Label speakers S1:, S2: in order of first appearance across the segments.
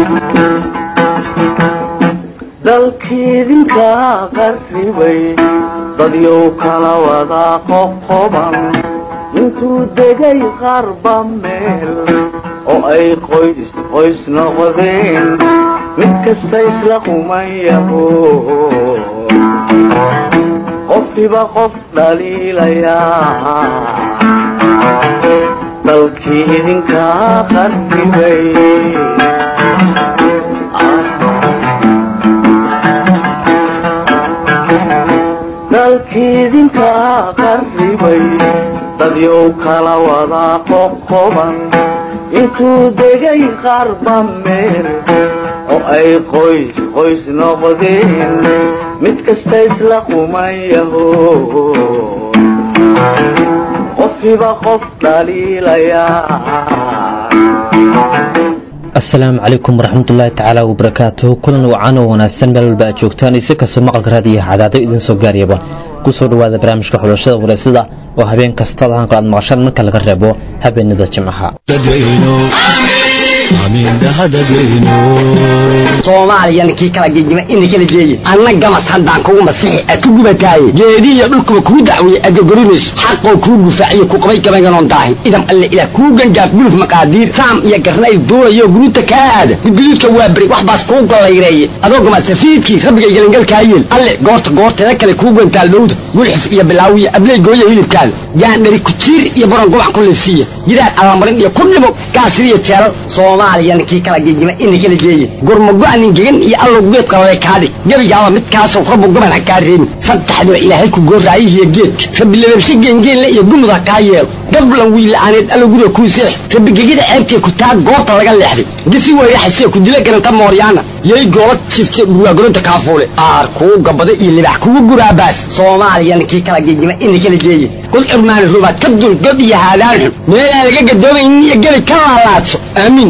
S1: dalkiidinka qarribay dadyow kala wada qoqoban intuu degay qarba meel oo ay qoys qoys noqdeen mid kasta isla qumayaho qofkiba qof dhaliilayaa dalkii idinka qarribay dalkiidinka qarribay dadyow kala wada qoqoban intuu degay qarba meel oo ay qoys qoys noqdeen mid kasta isla qumayaho qofkiba qof dhaliilayaa
S2: asalaamu calaykum waraxmatullaahi tacaala wabarakaatuhu kulan wacan oo wanaagsan meel walba aad joogtaan isi kastoo maqalka raadiyaha cadaado idiin soo gaariyaba kusoo dhawaada barnaamijka xulashada wareysada oo habeen kasta lahanka aad maqashaan marka laga reebo habeenada jimcaha
S3: soomaaliyana kii kala gegima ina kala geeye anna gamas haddaan kugu masixi a ku gubataaye geedihiyo dhulkuba kuu dacweeye adogorimayso xaqoo kuu gufaaciyo ku qabay gabayganon daahin idam alle ilaah kuu gangaaf guluf maqaadiir saam iyo garnayl duulayo guruuta kaa aada gudguduudka waa beri wax baas kuu gollayreeye adoo gamasafiidkii rabbigay gelangalkaa yeel alle goorta goorteeda kale kuu gantaal dhowda gulxif iyo bilaawiya abley gooya hilibkaada gaandhari kujiir iyo baron gubac ku liifsiiya gidaar allamarin iyo ku dhimo gaasiriyo jeelal soomaaliyana kii kala gegima ina kala geeye gurmago-nin gegan iyo allow geed qalale kaadhig gebigaaba midkaasow rabbu goban ha kaa reebin saddexdiba ilaahay ku goorraayihiyo geedka rabbi lababshe geengeenle iyo gumud ha kaa yeelo gablan wiilla'aaneed allow guriga kuu seex rabbi gegida ceebtee ku taa goorta laga leexday gisi weeraxasee ku dila garanta mooryaana yay goola jifte dhurwaagoronta kaafuule aar kuu gabada iyo libax kugu guraabaas soomaaliyana kii kala gegima ina kala geeye kul curmaani rubaad ka dul god iyo haadaan xun meelaan laga gadoomayn iyo gebi ka laalaadso aamiin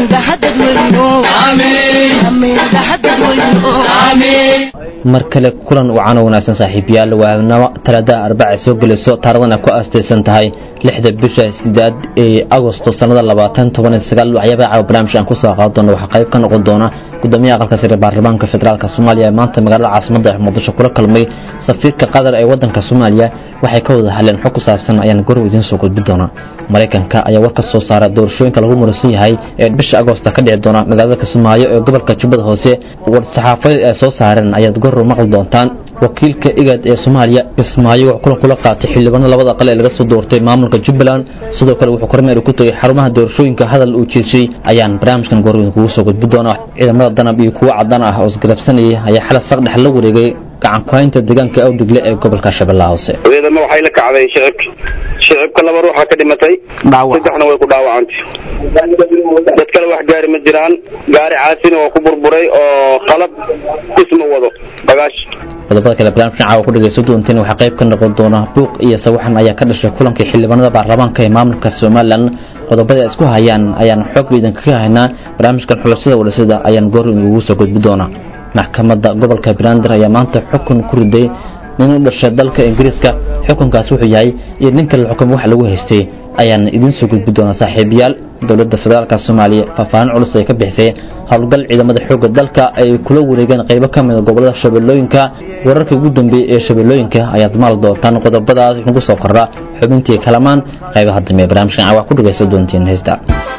S2: mar kale kulan wacan oo wanaagsan saaxiibayaal waanamo talaada arbaca soo gelayso taaradana ku aastaysan tahay lixda bisha sideed ee agosto sanada labaatan toban iyo sagaal waxyaabaha caawa barnaamij aan kusoo qaado doono waxaa qayb ka noqon doona gudoomiyaha aqalka sare baarlamaanka federaalk soomaaliya ee maanta magaalada caasimada ee muqdisho kula kulmay safiirka qatar ee wadanka soomaaliya waxay ka wada hadleen xog ku saabsan ayaan gorow idiin soo gudbi doona maraykanka ayaa war ka soo saara doorashooyinka lagu muransan yahay ee bisha agosta ka dhici doona magaalada kismaayo ee gobolka jubbada hoose war saxaafadeed ay soo saareen ayaad gorow maqli doontaan wakiilka igad ee soomaaliya kismaayo wuxuu kulan kula qaatay xildhibaano labada qale ee laga soo doortay maamulka jubbaland sidoo kale wuxuu kormeer ku tegay xarumaha doorashooyinka hadal uu jeeshay ayaan barnaamijkan gorow kugu soo gudbi doona ciidamada danab iyo kuwo cadaan ah oo isgarabsanayay ayaa xala saqdhex la wareegay gacan ku-haynta deegaanka awdhigle ee gobolka shabeellaha hoose
S4: ciidamo waxay la kacday shicibka shicibka laba ruuxa ka dhimatay saddexna way ku dhaawacantay dad kale wax gaari ma jiraan gaari caasina waa ku burburay oo qalab isma wado bagaash
S2: qodobada kale barnaamijkan caawa ku dhegayso doonteen waxaa qayb ka noqon doona buuq iyo sawaxan ayaa ka dhashay kulankii xildhibaanada baarlamaanka ee maamulka somalilan qodobada ay isku hayaan ayaan xog idinkaga haynaa barnaamijkan xulashada wadhasada ayaan goor ugu soo gudbi doonaa maxkamadda gobolka banaadir ayaa maanta xukun ku riday nin u dhashay dalka ingiriiska xukunkaas wuxuu yahay iyo ninka la xukumay wax lagu haystay ayaan idiin soo gudbi doonaa saaxiibayaal dowladda federaalk soomaaliya faahfaahin culus ay ka bixisay howlgal ciidamada xoogga dalka ay kula wareegeen qaybo ka mida gobolada shabeellooyinka wararkii ugu dambeeyey ee shabeellooyinka ayaad maal doontaan qodobadaas nagu soo kordha xubintii kalamaan qaybaha dambe barnaamijkan cawaa ku dhagaysan doontiin heesta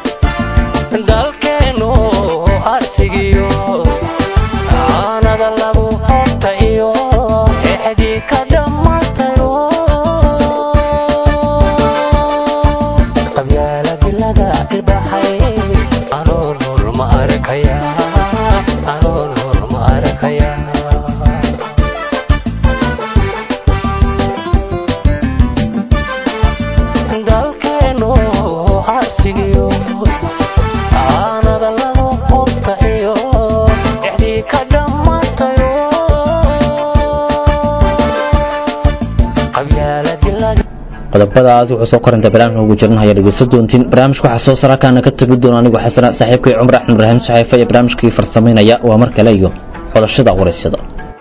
S2: qodobadaas wuxuu soo koranta barnaamijka ugu jirnahaya dhegeysta doontiin barnaamijka waxaa soo sarakaana ka tegi doona anigoo xasana saaxiibkay cumar axmed ibraahim saxeefa iyo barnaamijkii farsamaynaya waa mar kale iyo xulashada waraysyada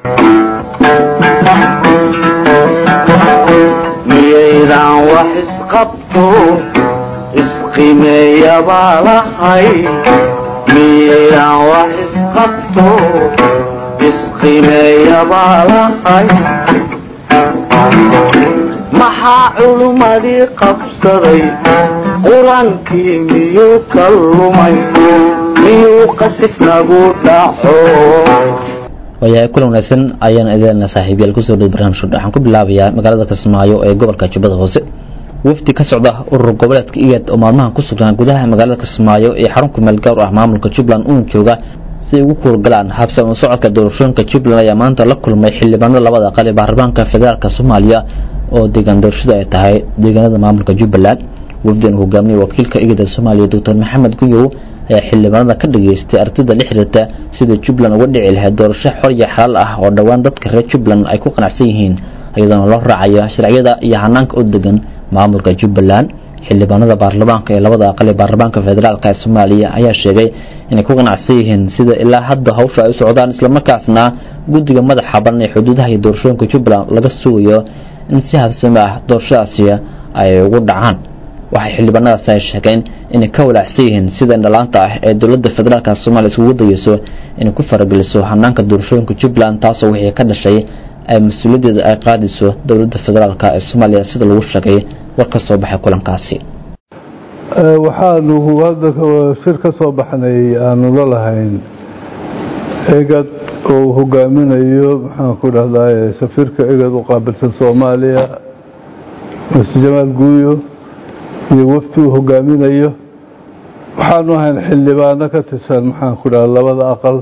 S1: miyaydaan wax isqabto isqimeeyabaa lahay miyaydaan wax isqabto isqimeeya baa lahay maxaa culummadii qabsaday qur-aankii miyuu ka lumay miyuu qasif nagu dhaco
S2: waayahay kulan wanaagsan ayaan idin saaxiibyaal kusoo dhow barnaamijka waxaan ku bilaabayaa magaalada kismaayo ee gobolka jubbada hoose wafdi ka socda urur goboleedka igad oo maalmahan ku sugnaa gudaha magaalada kismaayo ee xarunka meel gaar ah maamulka jubbaland uun jooga si ay ugu kuurgalaan habsan u socodka doorashooyinka jubbaland ayaa maanta la kulmay xildhibaanada labada aqal ee baarlamaanka federaalk soomaaliya oo deegaan doorashada ay tahay deegaanada maamulka jubbaland wafdigan hogaamiyay wakiilka igada soomaaliya doctor maxamed gunyow ayaa xildhibaanada ka dhageystay artida la xiriirta sida jubbaland uga dhici lahayd doorasho xor iyo xalaal ah oo dhowaan dadka reer jubbaland ay ku qanacsan yihiin iyadoona loo raacayo sharciyada iyo hanaanka u degan maamulka jubbaland xildhibaanada baarlamaanka ee labada aqal ee baarlamaanka federaalk ee soomaaliya ayaa sheegay inay ku qanacsan yihiin sida ilaa hadda hawsha ay u socdaan islamarkaasna guddiga madaxa baran ee xuduudaha iyo doorashooyinka jubbaland laga sugayo in si habsami ah doorashadaasi ay ugu dhacaan waxay xildhibaanadaasi ay sheegeen inay ka walaacsan yihiin sida indhalaanta ah ee dowladda federaalk soomaaliya iskugu dayeyso inay ku farageliso hanaanka doorashooyinka jubbaland taasoo wixii ka dhashay ay mas-uuliyaddeeda ay qaadayso dowladda federaalk ee soomaaliya sida lagu sheegay war ka soo baxay kulankaasi
S5: waxaanu hadda shir ka soo baxnay aanu la lahayn egad oo uu hogaaminayo maxaan ku dhahdaa safiirka egad u qaabilsan soomaaliya mr jamaal guuyo iyo wafti uu hogaaminayo waxaanu ahayn xildhibaano ka tirsan maxaan ku dhaha labada aqal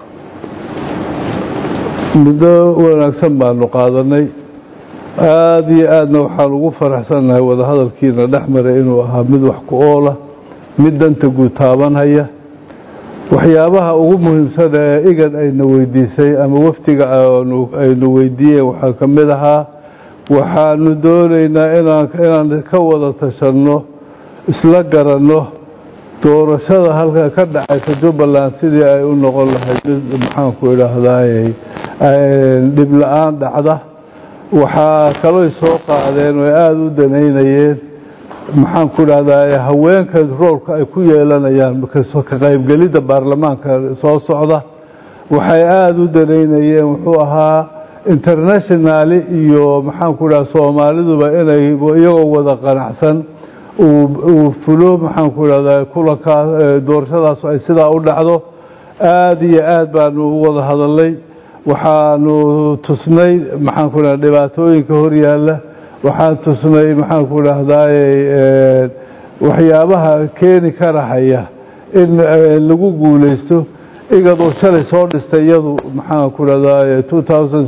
S5: muddo wanaagsan baanu qaadanay aada iyo aadna waxaan ugu faraxsannahay wadahadalkiina dhex maray inuu ahaa mid wax ku oola mid danta guud taabanhaya waxyaabaha ugu muhiimsan ee igan ayna weydiisay ama waftiga aynu weydiiyeen waxaa ka mid ahaa waxaanu doonaynaa inaan ka wada tashanno isla garanno doorashada halka ka dhacaysa jubbaland sidii ay u noqon lahayd mid maxaanku idhaahdaay dhib la-aan dhacda waxaa kalooy soo qaadeen oo aada u danaynayeen maxaanku idhahdaa haweenka roolka ay ku yeelanayaan ka qaybgelidda baarlamaanka soo socda waxay aada u danaynayeen wuxuu ahaa internationali iyo maxaanku idhaha soomaaliduba inay iyagoo wada qanacsan uu fulo maxaanku idhahdaa kulankaa doorashadaas ay sidaa u dhacdo aada iyo aad baanu u wada hadalnay waxaanu tusnay maxaanku idhaha dhibaatooyinka hor yaalla waxaan tusnay maxaanku idhahdaay waxyaabaha keeni karahaya in lagu guulaysto igadoo shalay soo dhistay iyadu maxaanku idhahdaay two thousand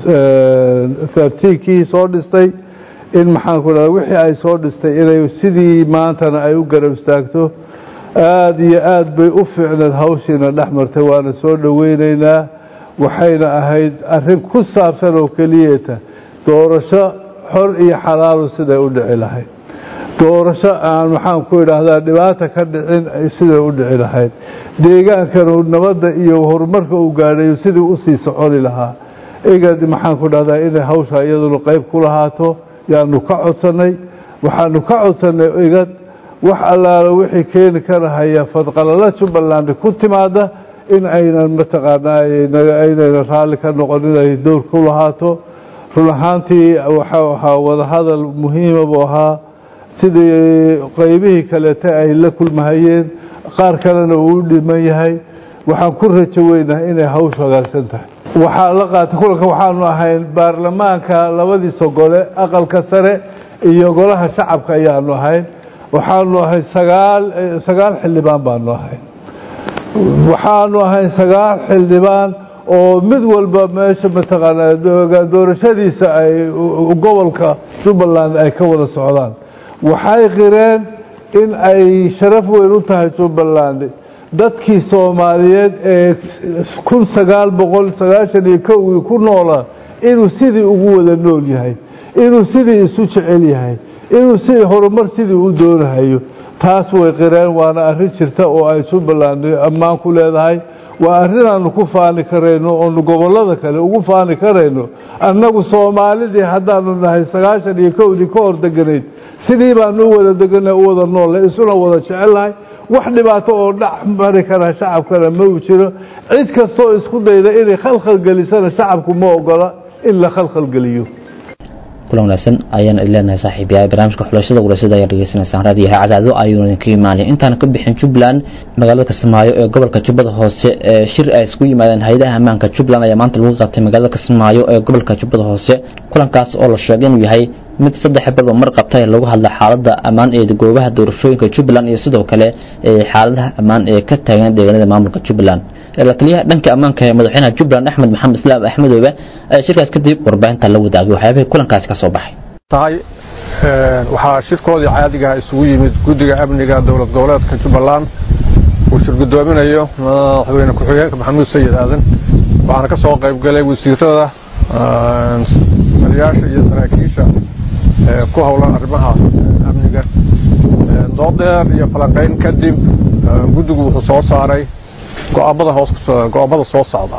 S5: thirteenkii soo dhistay in maxaanku idhahda wixii ay soo dhistay inay sidii maantana ay u garab istaagto aada iyo aad bay u fiicneed hawshiina dhex martay waana soo dhoweyneynaa waxayna ahayd arrin ku saabsan oo keliyata doorasho xor iyo xalaalu siday u dhici lahayd doorasho aan maxaan ku idhaahdaa dhibaata ka dhicin siday u dhici lahayd deegaankanu nabadda iyo horumarka uu gaadhayo sidii usii soconi lahaa igad maxaan ku dhahdaa inay hawsha iyaduna qayb ku lahaato yaanu ka codsannay waxaanu ka codsannay igad wax allaala wixii keeni karahaya fadqalala jubbaland ku timaada in aynan mataqaanaa aynaynan raalli ka noqon inay dowr ku lahaato run ahaantii waxau ahaa wadahadal muhiima buu ahaa sidii qaybihii kaleete ay la kulmahayeen qaar kalena uu u dhiman yahay waxaan ku rajo weynahay inay hawshu hagaagsan tahay waxaa la qaatay kulanka waxaanu ahayn baarlamaanka labadiisa gole aqalka sare iyo golaha shacabka ayaanu ahayn waxaanu ahayn sagaal sagaal xildhibaan baanu ahayn waxaanu ahayn sagaal xildhibaan oo mid walba meesha mataqaanaa doorashadiisa ay gobolka jubbaland ay ka wada socdaan waxay qireen in ay sharaf weyn u tahay jubbaland dadkii soomaaliyeed ee kun sagaal boqol sagaashan iyo kowgii ku noolaa inuu sidii ugu wada nool yahay inuu sidii isu jecel yahay inuu sidii horumar sidii u doonahayo taas way qireen waana arrin jirta oo ay jubbaland ammaan ku leedahay waa arrin aanu ku faani karayno oonu gobollada kale ugu faani karayno annagu soomaalidii haddaanu nahay sagaashan iyo kowdii ka hor deganayd sidii baanu u wada deganay u wada noolle isuna wada jecelnahay wax dhibaato oo dhex mari kara shacabkana ma u jiro cid kastoo isku dayda inay khalkhal gelisana shacabku ma ogola in la khalkhal geliyo
S2: kulan wanaagsan ayaan idin leenahay saaxiibayaal barnaamijka xulashada warasada ayaa dhegeysanaysaan raadiyaha cadaado ayuuna idinka imaanaya intaan ka bixin jubbaland magaalada kismaayo ee gobolka jubbada hoose ee shir ay isku yimaadeen hay-adaha ammaanka jubbaland ayaa maanta lagu qabtay magaalada kismaayo ee gobolka jubbada hoose kulankaas oo la sheegay inuu yahay mid saddex badba mar qabta ee lagu hadla xaaladda ammaan ee goobaha doorashooyinka jubbaland iyo sidoo kale ee xaaladaha ammaan ee ka taagan deegaanada maamulka jubbaland la taliyaha dhanka ammaanka ee madaxweynaha jubbaland axmed maxamed islaam axmedoobe ayaa shirkaas kadib warbaahinta la wadaagay waxyaabihii kulankaasi ka soo baxay
S6: tahay waxaa shirkoodii caadiga isugu yimid guddiga amniga dowlad goboleedka jubbaland uu shir guddoominayo madaxweyne ku-xigeenka maxamuud sayid aadan waxaana ka soo qayb galay wasiirada taliyaasha iyo saraakiisha ku howlan arrimaha amniga doodeer iyo falanqayn kadib guddigu wuxuu soo saaray go-aamada hoos go-aamada soo socda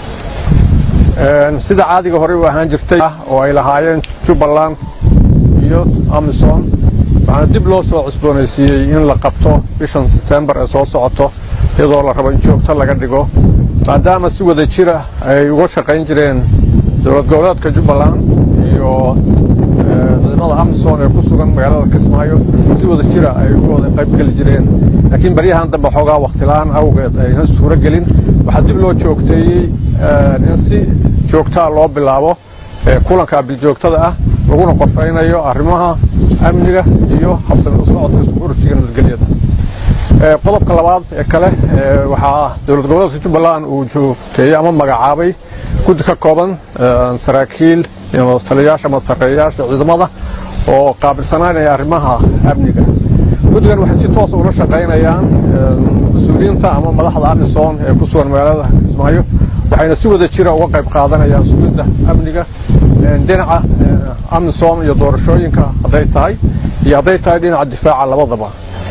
S6: sida caadiga horey u ahaan jirtay oo ay lahaayeen jubbaland iyo amison waxaana dib loo soo cusboonaysiiyey in la qabto bishan setembar ee soo socoto iyadoo la rabo in joogto laga dhigo maadaama si wada jira ay uga shaqayn jireen dowlad goboleedka jubbaland iyo ciidamada amison ee ku sugan magaalada kismaayo si wada jira ay uga wada qayb geli jireen laakiin baryahan dambe xoogaa waktilaan awgeed aynan suuro gelin waxaa dib loo joogteeyey in si joogtaa loo bilaabo kulanka biljoogtada ah laguna qorfaynayo arrimaha amniga iyo habsami u socodka urursiga nabadgelyada qodobka labaad ee kale waxaa dowlad goboleedka jubbaland uu joogteeyey ama magacaabay guddi ka kooban saraakiil taliyayaasha ama sareeyayaasha ciidamada oo qaabilsanaanaya arrimaha amniga guddigan waxay si toosa ula shaqaynayaan mas-uuliyiinta ama madaxda amison ee ku sugan magaalada kismaayo waxayna si wada jira uga qayb qaadanayaan sugidda amniga dhinaca amison iyo doorashooyinka hadday tahay iyo hadday tahay dhinaca difaaca labadaba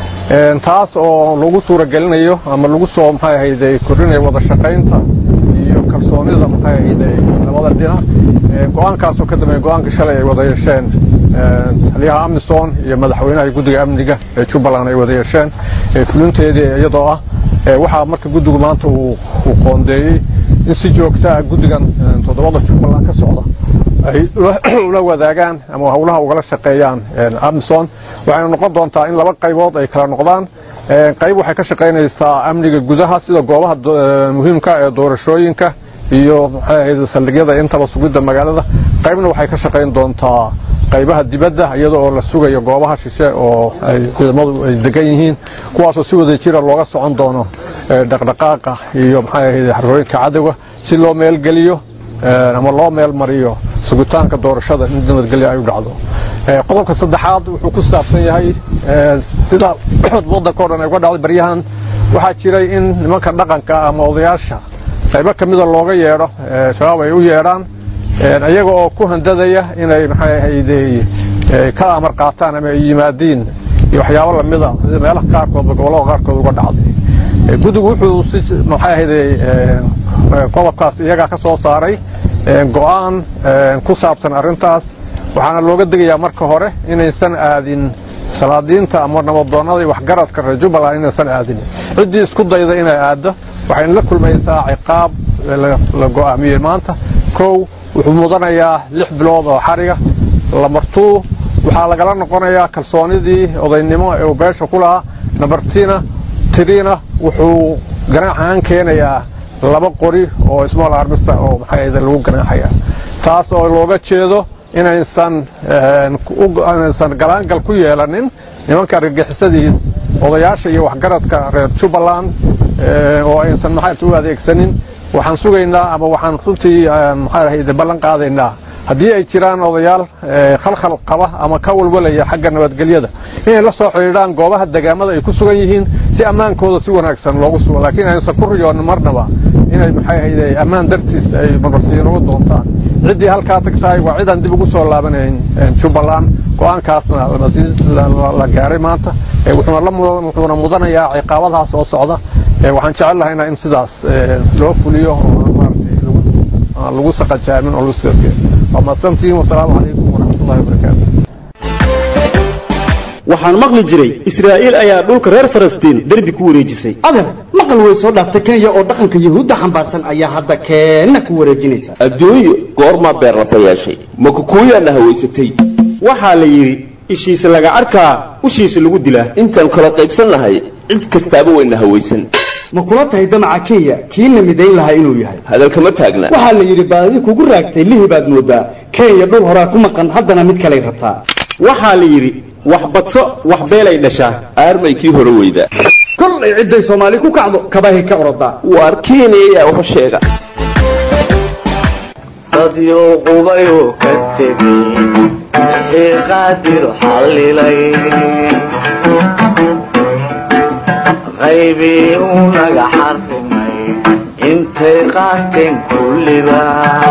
S6: taas oo lagu suuragelinayo ama lagu soo maxay ahayde kordhinayo wada shaqaynta iyo kalsoonida maxay ahayde labada dhinac go-aankaasoo ka dambeeya go-aanka shalay ay wada yeesheen taliyaha amison iyo madaxweynaha guddiga amniga ee jubbaland ay wada yeesheen fulinteedii iyadoo ah waxaa marka guddigu maanta uu qoondeeyey in si joogtaa guddigan toddobada jubbaland ka socda ay ula wadaagaan ama howlaha ugala shaqeeyaan amison waxayna noqon doontaa in laba qaybood ay kala noqdaan qayb waxay ka shaqaynaysaa amniga gudaha sida goobaha muhiimka ee doorashooyinka iyo maxay ahayd saldhigyada intaba sugidda magaalada qaybna waxay ka shaqayn doontaa qaybaha dibadda iyada oo la sugayo goobaha shishe oo ay ciidamadu ay degan yihiin kuwaasoo si wada jira looga socon doono dhaqdhaqaaqa iyo maxay ahayd xarooyinka cadowga si loo meelgeliyo ama loo meel mariyo sugitaanka doorashada in nabadgelyo ay u dhacdo qodobka saddexaad wuxuu ku saabsan yahay sida waddanka o dhan ay uga dhacday baryahan waxaa jiray in nimanka dhaqanka ama odayaasha qaybo ka mida looga yeedho shabaab ay u yeedhaan iyaga oo ku handadaya inay maxay ahayde ka amar qaataan ama ay yimaadiin iyo waxyaabo lamida sida meelaha qaarkoodba gobollada qaarkood uga dhacday guddigu wuxuu si maxay ahayde qodobkaas iyagaa ka soo saaray go-aan ku saabsan arrintaas waxaana looga degayaa marka hore inaysan aadin salaadiinta ama nabadoonnada iyo waxgaradka reer jubbaland inaysan aadin ciddii isku dayda inay aaddo waxayna la kulmaysaa ciqaab la go'aamiyey maanta kow wuxuu mudanayaa lix bilood oo xariga lamartuu waxaa lagala noqonayaa kalsoonidii odaynimo ee uu beesha ku lahaa nabartina tiriina wuxuu ganaax ahaan keenayaa laba qori oo small armista oo maxay ahayd lagu ganaaxaya taas oo looga jeedo inaysan inaysan galaangal ku yeelanin nimanka argagixisadiis odayaasha iyo waxgaradka reer jubbaland oo aysan maxay u adeegsanin waxaan sugaynaa ama waxaan runtii maxay ahayd ballan qaadaynaa haddii ay jiraan odayaal khalkhal qaba ama ka walwalaya xagga nabadgelyada inay la soo xidhiidhaan goobaha degaamada ay ku sugan yihiin si ammaankooda si wanaagsan loogu sugo laakiin aysan ku riyoonin marnaba inay maxay ahayd ammaan dartiis ay marmarsiin uga doontaan ciddii halkaa tagtahay waa cidaan dib ugu soo laabanayn jubbaland go-aankaasna la gaaray maanta wuxuuna mudanayaa ciqaabadaha soo socda waxaan jecel lahayna in sidaas loo fuliyo oo maaragtay lagu saqajaamin oo lagu waa mahadsantihiin wasalaamu calaykum waraxmatullahi wabarakaatu
S7: waxaan maqli jiray israa'iil ayaa dhulka reer falastiin derbi ku wareejisay
S8: adeer maqal way soo dhaaftay kenya oo dhaqanka yahuudda xambaarsan ayaa hadda keenna ku wareejinaysa
S9: adduunyo goormaa beerlafa yeeshay ma kukuuyaana hawaysatay
S7: waxaa la yidhi ishiisa laga arkaa ushiisa lagu dilaa
S9: intaan kala qaybsannahay cid kastaaba wayna hawaysan
S8: ma kula tahay damaca kenya kiina midayn lahaa inuu yahay
S9: hadalkama taagna
S8: waxaa la yidhi baadi kugu raagtay lihi baad moodaa kenya dhul horaa ku maqan haddana mid kaley rabtaa
S7: waxaa la yidhi wax badso wax beelay dhashaa
S9: aarmay kii hore weyda
S8: kollay cidday soomaali ku kacdo kabahay ka orodaa
S9: waar kenya ayaa waxu sheega
S1: dadyo qubayuu ka tegey wixii qaadir xallilay qaybii uu naga xarrimay intay qaateen kulliba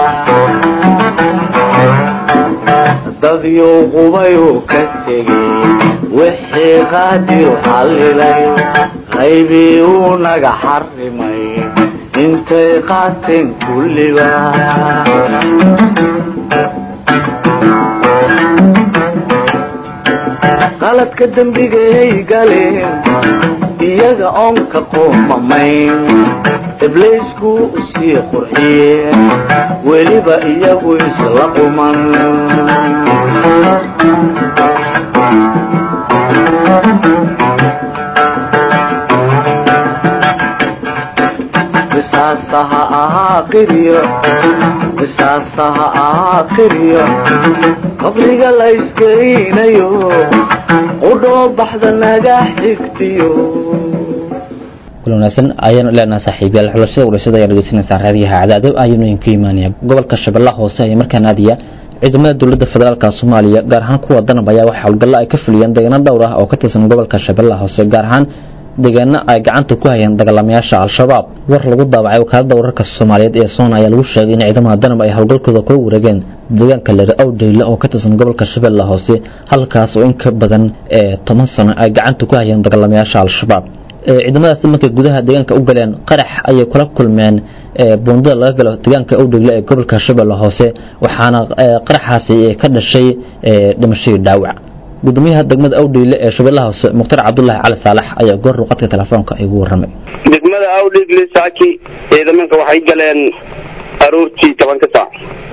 S1: dadyo qubayuu ka tegey wixii qaadir xallilay qaybii uu naga xarrimay intay qaateen kulliba qaladka dembigay galeen iyaga oon ka qoomamayn ibliisku usii qurxiyeen weliba iyagu isla quman qisaasaha ahaa qiryo qisaasaha ahaa qiryo qabriga la iskeynayo qudhoo baxda naga xigtiyo
S2: kula wanaagsan ayaanu leenahay saaxiibayaal xulashada warashada ayaa dhegeysanaysaa raadiyaha cadaadib ayuuna idinka imaanaya gobolka shabeellaha hoose ayaa markaa naadiya ciidamada dowladda federaalka soomaaliya gaar ahaan kuwa danab ayaa waxa howlgallo ay ka fuliyeen deegaano dhowr ah oo ka tirsan gobolka shabeellaha hoose gaar ahaan deegaano ay gacanta ku hayeen dagaalamayaasha al-shabaab war lagu daabacay wakaalada wararka soomaaliyeed ee soona ayaa lagu sheegay in ciidamada danab ay howlgalkooda kula wareegeen deegaanka lere awdheyle oo ka tirsan gobolka shabeellaha hoose halkaas oo in ka badan ee toban sano ay gacanta ku hayeen dagaalamayaasha al-shabaab ciidamadaasi markay gudaha deegaanka u galeen qarax ayay kula kulmeen buundada laga galo deegaanka awdhegle ee gobolka shabeelle hoose waxaana qaraxaasi ka dhashay dhimashadii dhaawac gudoomiyaha degmada awdheyle ee shabeellaha hoose mukhtar cabdulaahi cali saalax ayaa goor ruqadka telefoonka igu warramay
S4: degmada awdhegle saaki ciidamanka waxay galeen aroortii tobanka saac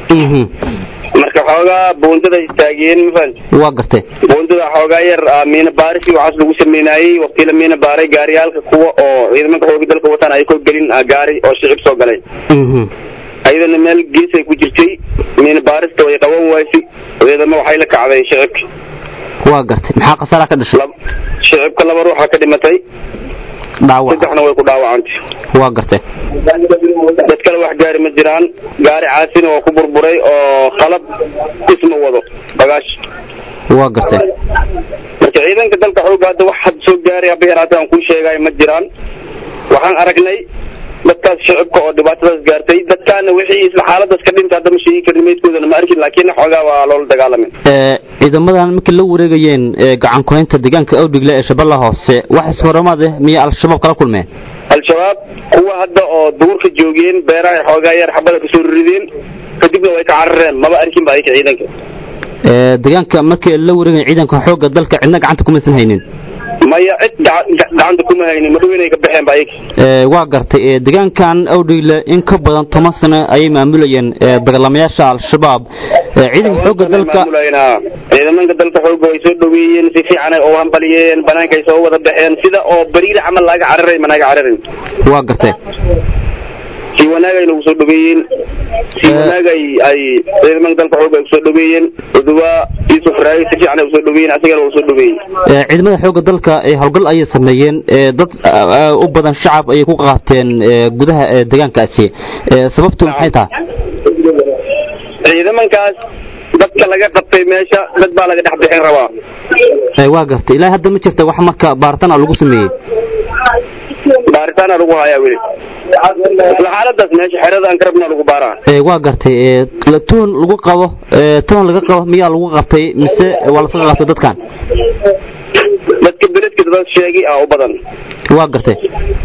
S4: marka xoogaa buundada istaagiyeen mafahant
S2: waa gartay
S4: buundada xoogaa yar miina baaris iyo waxaas lagu sameynayey waqti la miina baaray gaariyaalka kuwa oo ciidamanka xooga dalka wataan ay ko gelin gaari oo shicib soo galay ayadana meel geesay ku jirtay miina baarista way qaban waysi ciidamo waxay la kacday shicibka
S2: waa gartay maxaa khasaara ka dhashay
S4: shicibka laba ruuxa ka dhimatay
S2: dhaawac
S4: saddexna way ku dhaawacantay
S2: waa gartay
S4: dad kale wax gaari ma jiraan gaari caasina oo ku burburay oo qalab isma wado bagaash
S2: waa gartay
S4: marka ciidanka dalka xooga hadda wax had soo gaaray haba yaraatee aan kuu sheegayo ma jiraan waxaan aragnay dadkaas shicibka oo dhibaatadaas gaartay dadkaana wixii isla xaaladaas ka dhintay hadda ma sheegi karni meydkoodana ma arkin laakiin xoogaa waa loola dagaalamay
S2: ciidamadan markii la wareegayeen gacan kuhaynta deegaanka awdhigle ee shabeellaha hoose wax ishoramaad ah miyay al-shabaab kala kulmeen
S4: al-shabaab kuwa hadda oo duurka joogeen beeraha xoogaa yar xabada kasoo rideen kadibna way ka carareen maba arkin ba ayka ciidanka
S2: deegaanka markii la wareegaya ciidanka xoogga dalka cidna gacanta kumaysan haynin
S4: maya cid gacanta kuma haynin madhow inay ka baxeen ba ayaga
S2: waa gartay deegaankan awdheyle in ka badan toban sano ayay maamulayeen dagaalamayaasha al-shabaab ciidanka xoogga dalka
S4: ciidamanka dalka xoogga way soo dhaweeyeen si fiican ay u hambaliyeen banaanka ay soo wada baxeen sida oo bariida camal laaga cararay ma naaga cararin
S2: waa gartay
S4: si wanaag ay nagu soo dhaweeyeen si wanaag ay ay ciidamanka dalka xoogga ay kusoo dhaweeyeen uduwa yusuf raagi si fiican ay usoo dhaweeyeen asigana waa usoo dhaweeyey
S2: ciidamada xoogga dalka howlgal ayay sameeyeen dad u badan shacab ayay ku qaateen gudaha deegaankaasi sababtu maxay tahay
S4: ciidamankaas dadka laga qabtay meesha dad baa laga dhex bixin rabaa
S2: waa gartay ilaahay hadda ma jirta wax marka baaritaan a lagu sameeyey
S4: baaritaana lagu hayaa weli isla xaaladaas meesha xerada aan ka rabna lagu baaraa
S2: waa gartay toon lagu qabo toon laga qabo miyaa lagu qabtay mise waa laska qabtay dadkan
S4: dadka beledka dad sheegay ah u badan
S2: waa gartay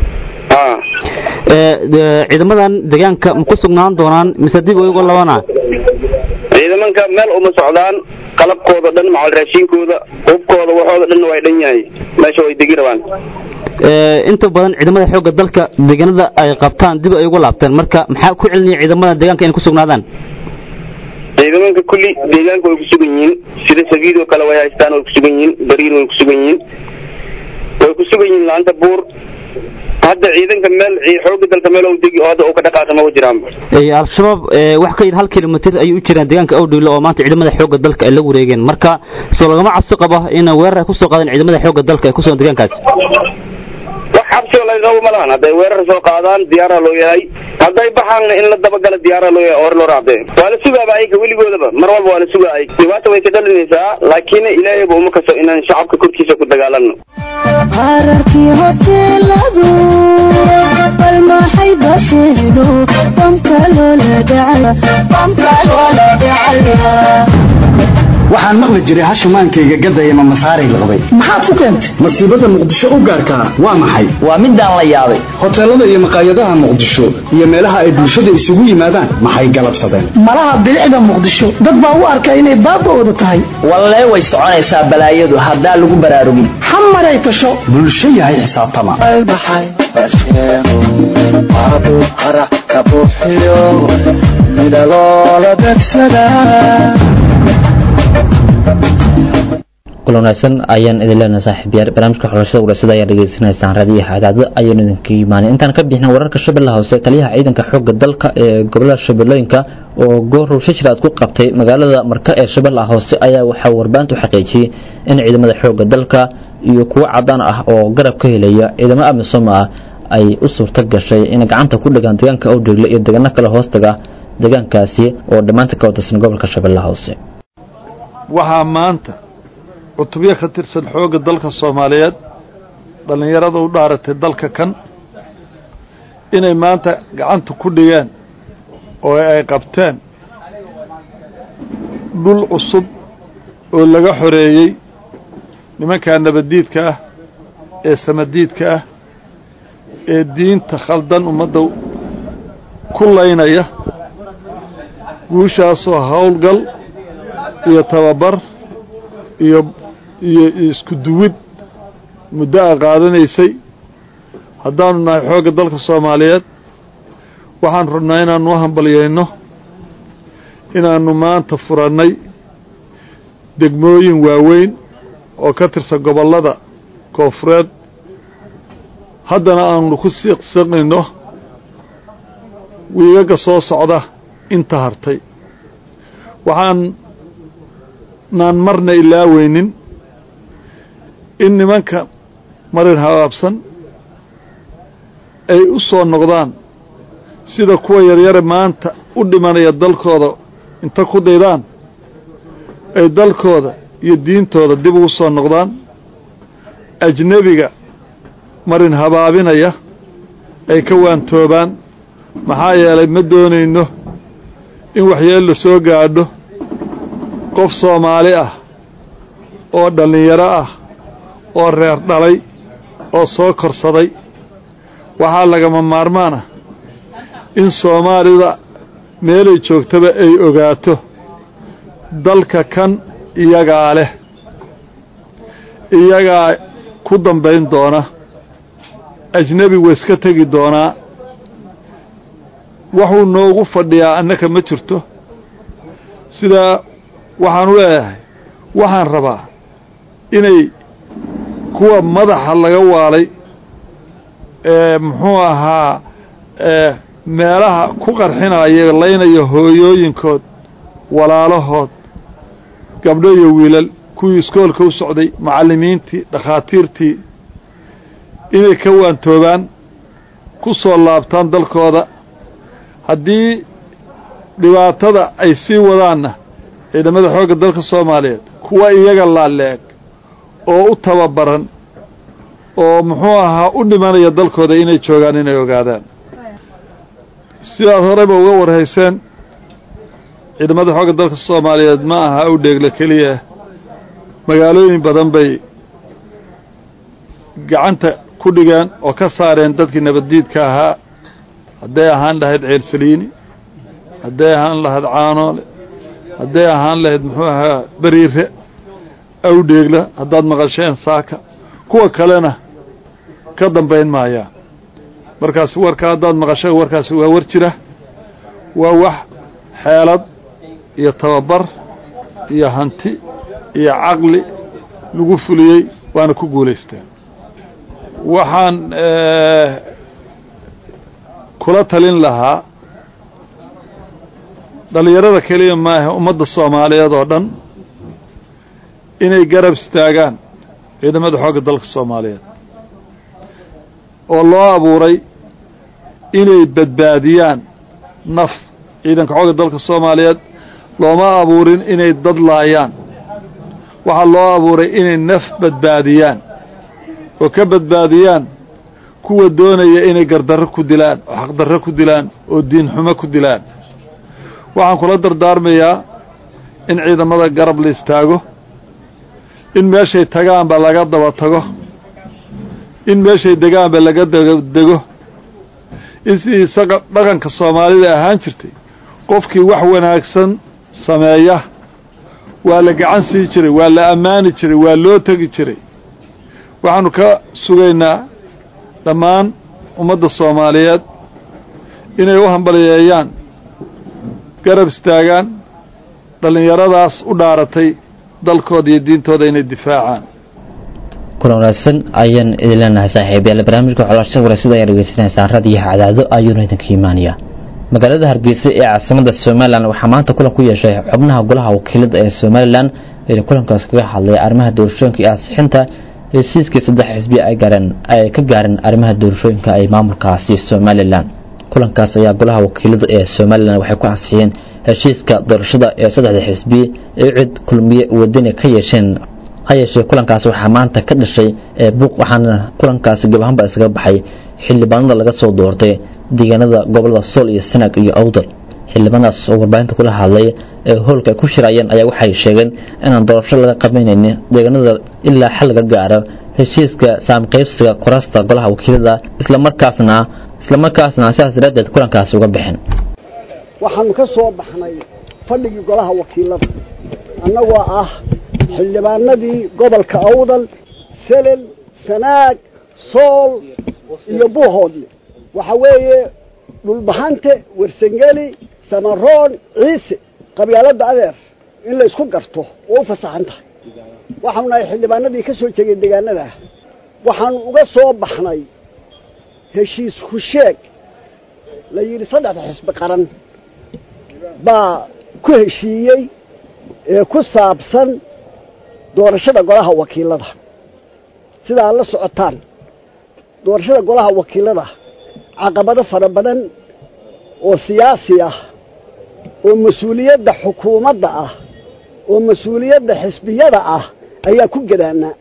S2: ciidamadan deegaanka ma ku sugnaan doonaan mise dib iyago labana
S4: ciidamanka meel uma socdaan qalabkooda dhan macal raashinkooda hubkooda waxooda dhan waa dhan yahay meesha way degi rabaan
S10: inta badan ciidamada xoogga dalka deegaanada ay qabtaan dib ay ugu laabteen marka maxaa ku celinaya ciidamada deegaanka inay ku sugnaadaan
S4: ciidamanka kulli deegaanka way ku sugan yihiin sida sabiidoo kale way haystaan way ku sugan yihiin bariir way ku sugan yihiin way ku sugan yihiin laanta buur hadda ciidanka meel xooga dalka meel u degi oo hadda uu ka dhaqaaqi ma jiraan
S10: al-shabaab wax ka yar hal kilomitr ayay u jiraan deegaanka awdhiilo oo maanta ciidamada xoogga dalka ay la wareegeen marka soo lagama cabsi qabo in weerar ay kusoo qaadeen ciidamada xoogga dalka ee kusugan deegaankaasi
S4: wax cabsi oo laga qabo ma lahan hadday weerar soo qaadaan diyaara loo yahay hadday baxaanna in la dabagala diyaara loo yahay hore loo raacdee waa la sugaaba ayaga weligoodaba mar walba waa la sugaa ay dhibaata way ka dhalinaysaa laakiin ilaahayba uma kaso inaan shacabka korkiisa ku dagaalano
S11: qararkii hoteeladu bal maxay basheeno bamka loola dhacaya
S8: waxaan maqli jiray hashumaankayga gadaya ma masaaray laqabay maxaad ku keentay masiibada muqdisho u gaarkaa waa maxay
S3: waa midaan la yaabay
S8: hoteelada iyo maqaayadaha muqdisho iyo meelaha ay bulshada isugu yimaadaan maxay galabsadeen
S12: malaha bilicda muqdisho dad baa u arka inay baaba'ooda tahay
S3: wallee way soconaysaa balaayadu haddaa lagu baraarugin
S12: xamaray tasho
S8: bulsho yahay xisaabtama
S1: midaloola degsadaa
S2: kulan wanaagsan ayaan idin leenahay saaxiibayaal barnaamijka xulashada wareysadda ayaa dhegeysanaysaan raadiyo xadaado ayaan idinka imaanay intaan ka bixin wararka shabeellaha hoose taliyaha ciidanka xoogga dalka ee gobolada shabeellooyinka oo goor shijraad ku qabtay magaalada marka ee shabeellaha hoose ayaa waxaa warbaahintu xaqiijiyey in ciidamada xoogga dalka iyo kuwo cadaan ah oo garab ka helaya ciidamo amisom ah ay u suurto gashay inay gacanta ku dhigaan deegaanka awdhegle iyo deegaano kale hoostaga deegaankaasi oo dhammaanta ka watirsan gobolka shabeellaha hoose
S5: waxaa maanta cutubyo ka tirsan xoogga dalka soomaaliyeed dhallinyarada u dhaaratay dalka kan inay maanta gacanta ku dhigeen oo ay qabteen dhul cusub oo laga xoreeyey nimankaa nabaddiidka ah ee samadiidka ah ee diinta khaldan ummadda ku laynaya guushaasoo howlgal iyo tababar iyo iyo isku duwid muddo a qaadanaysay haddaanu nahay xoogga dalka soomaaliyeed waxaan rabnaa inaanu u hambalyayno inaanu maanta furannay degmooyin waaweyn oo ka tirsan gobollada koofureed haddana aanu ku siiqsiqnayno wiigaga soo socda inta hartay waxaan naan marna ilaaweynin in nimanka marin habaabsan ay u soo noqdaan sida kuwa yaryare maanta u dhimanaya dalkooda inta ku daydaan ay dalkooda iyo diintooda dib ugu soo noqdaan ajnebiga marin habaabinaya ay ka waantoobaan maxaa yeelay ma doonayno in waxyeel la soo gaadho qof soomaali ah oo dhallinyaro ah oo reer dhalay oo soo korsaday waxaa lagama maarmaan ah in soomaalida meelay joogtaba ay ogaato dalka kan iyagaa leh iyagaa ku dambayn doona ajnebi wa iska tegi doonaa waxuu noogu fadhiyaa annaka ma jirto sidaa waxaanu leeyahay waxaan rabaa inay kuwa madaxa laga waalay ee muxuu ahaa meelaha ku qarxinaya laynaya hooyooyinkood walaalahood gabdho iyo wiilal kuwii iskoolka u socday macallimiintii dhakhaatiirtii inay ka waantoobaan ku soo laabtaan dalkooda haddii dhibaatada ay sii wadaanna ciidamada xoogga dalka soomaaliyeed kuwa iyaga laaleeg oo u tababaran oo muxuu ahaa u dhimanaya dalkooda inay joogaan inay ogaadaan sidaad horeyba uga warhayseen ciidamada xoogga dalka soomaaliyeed ma aha u dheegle keliya magaalooyin badan bay gacanta ku dhigeen oo ka saareen dadkii nabaddiidka ahaa hadday ahaan lahayd ceelsaliini hadday ahaan lahayd caanoole hadday ahaan lahayd muxuu ahaa beriire awdheegla haddaad maqasheen saaka kuwa kalena ka dambayn maayaa markaas warka haddaad maqasheen warkaasi waa war jira waa wax xeelad iyo tababar iyo hanti iyo caqli lagu fuliyey waana ku guulaysteen waxaan kula talin lahaa dhalinyarada keliya maahe ummadda soomaaliyeed oo dhan inay garab istaagaan ciidamada xoogga dalka soomaaliyeed oo loo abuuray inay badbaadiyaan naf ciidanka xoogga dalka soomaaliyeed looma abuurin inay dad laayaan waxaa loo abuuray inay naf badbaadiyaan oo ka badbaadiyaan kuwa doonaya inay gardarro ku dilaan oo xaqdarro ku dilaan oo diin xumo ku dilaan waxaan kula dardaarmayaa in ciidamada garab la istaago in meeshay tagaanba laga daba tago in meeshay degaanba laga dego in sidii isaga dhaqanka soomaalida ahaan jirtay qofkii wax wanaagsan sameeya waa la gacan sii jiray waa la ammaani jiray waa loo tegi jiray waxaanu ka sugaynaa dhammaan ummadda soomaaliyeed inay u hambaliyeeyaan garab istaagaan dhallinyaradaas u dhaaratay dalkooda iyo diintooda inay difaacaan
S2: kulan wanaagsan ayaan idin leenahay saaxiibayaal barnaamijka xulashada waraysiada ayaa dhegeysanaysaan raadiyaha cadaado ayuuna idinka imaanaya magaalada hargeysa ee caasimada somalilan waxaa maanta kulan ku yeeshay xubnaha golaha wakiilada ee somalilan ee kulankaas kaga hadlay arrimaha doorashooyinka iyo ansixinta hesiiskii saddex xisbi ay gaareen ay ka gaareen arrimaha doorashooyinka ay maamulkaasi somalilan kulankaas ayaa golaha wakiilada ee somalilan waxay ku ansixiyeen heshiiska doorashada ee saddexda xisbi ee cid kulmiye wadani ka yeesheen ha yeeshee kulankaas waxaa maanta ka dhashay buuq waxaana kulankaasi gabahanba isaga baxay xildhibaanada laga soo doortay deegaanada gobolada sool iyo sanaag iyo awdal xildhibaanadaas oo warbaahinta kula hadlay ee hoolka ay ku shirayeen ayaa waxay sheegeen inaan doorasho laga qabanaynin deegaanada ilaa xal laga gaaro heshiiska saamqaybsiga kuraasta golaha wakiilada islamarkaasna islamarkaasna sidaas daraaddeed kulankaasi uga bixin
S13: waxaanu ka soo baxnay fadhigii golaha wakiilada annagoo ah xildhibaanadii gobolka awdal selel sanaag sool iyo buuhoodle waxa weeye dhulbahante wersangeli samaroon ciise qabyaaladda adeer in la isku garto oo u fasaxan tahay waxaanu nahay xildhibaanadii ka soo jegay deegaanada waxaanu uga soo baxnay heshiis husheeg la yidhi saddexda xisbi qaran baa ku heshiiyey ee ku saabsan doorashada golaha wakiilada sida aad la socotaan doorashada golaha wakiilada caqabado fara badan oo siyaasi ah oo mas-uuliyadda xukuumadda ah oo mas-uuliyadda xisbiyada ah ayaa ku gadaanaa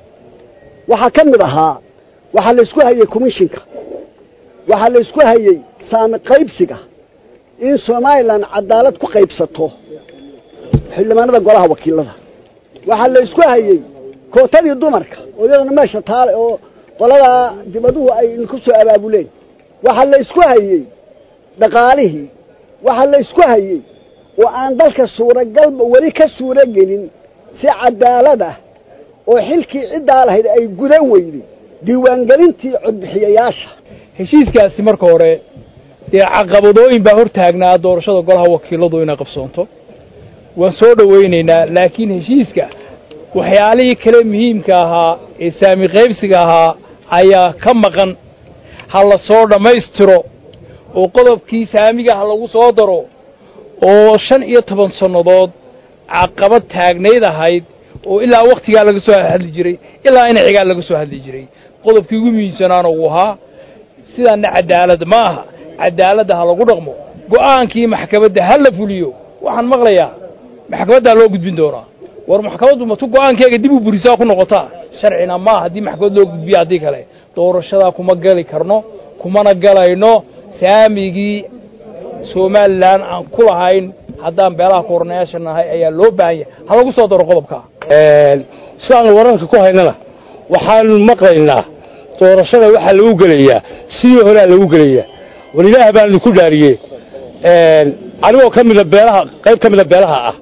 S13: waxaa ka mid ahaa waxaa la isku hayey commishinka waxaa la isku hayey saami qaybsiga in somalilan cadaalad ku qaybsato xildhibaanada golaha wakiilada waxaa la isku hayey kootadii dumarka oo iyadana meesha taale oo qoladaa dibaduhu ay ku soo abaabuleen waxaa la isku hayey dhaqaalihii waxaa la isku hayey oo aan dalka suuragalba weli ka suuro gelin si cadaalad ah oo xilkii ciddaa lahayd ay gudan weyday diiwaangelintii codbixiyayaasha
S14: heshiiskaasi marka hore dee caqabadooyin baa hortaagnaa doorashada golaha wakiiladu inay qabsoonto waan soo dhowaynaynaa laakiin heshiiska waxyaalihii kale muhiimka ahaa ee saami qaybsiga ahaa ayaa ka maqan ha la soo dhammaystiro oo qodobkii saamiga ha lagu soo daro oo shan iyo toban sannadood caqabad taagnayd ahayd oo ilaa wakhtigaa laga soo hadli jiray ilaa inacigaa laga soo hadli jiray qodobkii ugu muhiimsanaana uu ahaa sidaana cadaalad ma aha cadaaladda ha lagu dhaqmo go'aankii maxkamadda ha la fuliyo waxaan maqlayaa maxkamaddaa loo gudbin doonaa war maxkamaddu matu go'aankeega dib u burisaa ku noqotaa sharcina ma haddii maxkamad loo gudbiya haddii kale doorashadaa kuma geli karno kumana galayno saamigii somalilan aan ku lahayn haddaan beelaha koornayaasha nahay ayaa loo baahan yahay ha lagu soo daro qodobka
S15: sidaan wararka ku haynana waxaanu maqlaynaa doorashada waxaa lagu gelayaa sidii horea lagu gelayaa war ilaah baanu ku dhaariye anigoo ka mida beelaha qayb ka mida beelaha ah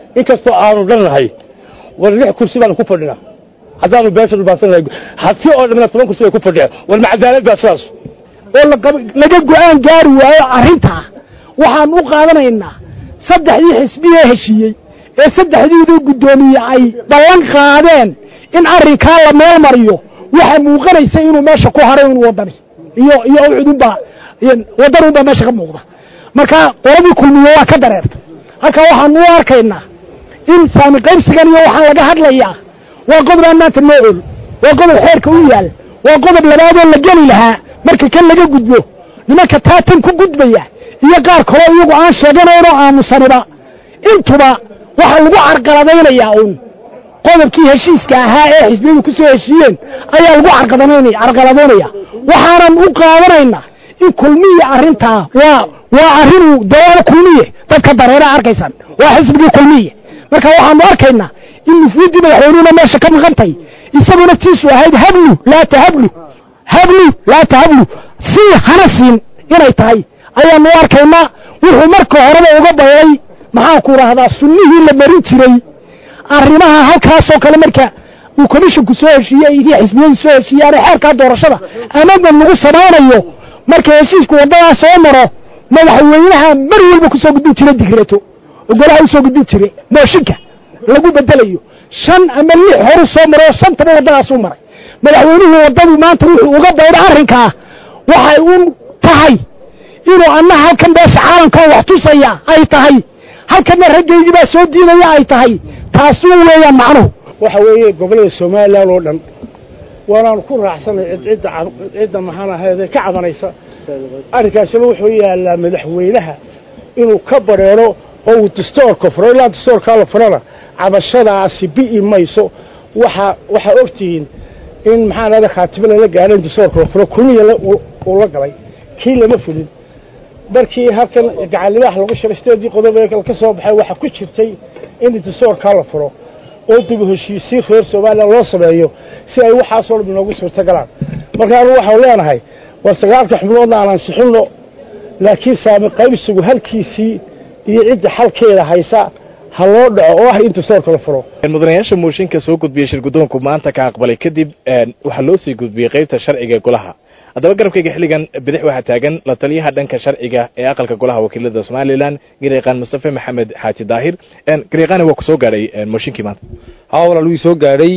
S15: inkastoo aanu dhannahay war lix kursi baanu ku fadhinaa haddaanu beesha dhulbaansannahay hati oo dhamina toban kursi bay ku fadhiyaan war macadaalad baa sidaas
S12: oo laga go-aan gaari waayo arrintaa waxaan u qaadanaynaa saddexdii xisbiyee heshiiyey ee saddexdiiduu guddoomiye ay ballan qaadeen in arrinkaa la meel mariyo waxaa muuqanaysa inuu meesha ku haray un wadani iyo iyo ucudunbaa waddan unbaa meesha ka muuqda marka qoladii kulmiye waa ka dareerta halkaa waxaanu u arkaynaa in saami qaybsigan iyo waxaa laga hadlayaa waa qodob aan maanta noo ol waa qodob xeerka u yaal waa qodob labaadoo la geli lahaa marka kan laga gudbo nimanka taatan ku gudbaya iyo qaar kaloo iyagu aan sheeganaynoo aamusaniba intuba waxaa lagu carqaladaynayaa uun qodobkii heshiiska ahaa ee xisbiyadu ku soo heshiiyeen ayaa lagu carqadaynaya carqaladaynaya waxaanan u qaadanaynaa in kulmiye arrintaa waa waa arrinuu dawaalo kulmiye dadka dareera arkaysaan waa xisbigii kulmiye marka waxaanu arkaynaa in nufuuddii madaxweynuhuna meesha ka maqantay isagu naftiisu ahayd hablu laa tahablu hablu laa tahablu sii hana siin inay tahay ayaanu u arkaynaa wuxuu marka horeba uga bayay maxaanku idhaahdaa sunnihii la marin jiray arrimaha halkaasoo kale marka uu commisshinku soo heshiiyey iyo xisbiyadu soo heshiiyaane xeerkaa doorashada amadan lagu samaynayo marka heshiisku waddadaa soo maro madaxweynaha mar walba kusoo gudbin jira digreto oo golaha usoo gudbin jire mooshinka lagu bedelayo shan ama lix horu soo maro oo shantaba waddadaasuu maray madaxweynuhu waddadu maanta wuxuu uga bayda arrinkaa waxay u tahay inuu anna halkan beesha caalamka wax tusaya ay tahay halkanna raggaydii baa soo diidaya ay tahay taasuu weeyaan macnuhu
S15: waxa weeye gobollada somalilan oo dhan waanaanu ku raacsanay cidcidda cidda maxaan ahayd ka cabanaysa arrinkaasina wuxuu yaallaa madaxweynaha inuu ka bareero oo uu dastoorka furo ilaa dastoorkaa la furana cabashadaasi bi'i mayso waxa waxaa ogtihiin in maxaan ahda khaatimo lala gaadho in dastoorka la furo kulmiya uu la galay kii lama fulin markii halkan gacalidaha lagu shiray sideedii qodob ee ka soo baxay waxaa ku jirtay in dastoorkaa la furo oo dib u heshiisiin reer somalilan loo sameeyo si ay waxaasoo dhan inoogu suurto galaan marka anu waxaan leenahay war sagaalka xubnoodna aan ansixinno laakiin saami qaybsigu halkiisii iyo cidda xalkeeda haysa ha loo dhaco oo ah in dastoorka la furo
S16: mudanayaasha mooshinka soo gudbiyey shir guddoonku maanta ka aqbalay kadib waxaa loo sii gudbiyey qaybta sharciga ee golaha haddaba garabkayga xilligan bidix waxaa taagan la taliyaha dhanka sharciga ee aqalka golaha wakiilada somalilan garyaqaan mustafe maxamed xaaji daahir garyaqaani waa ku soo gaadhay mooshinkii maanta
S17: haa walaal wii soo gaadhay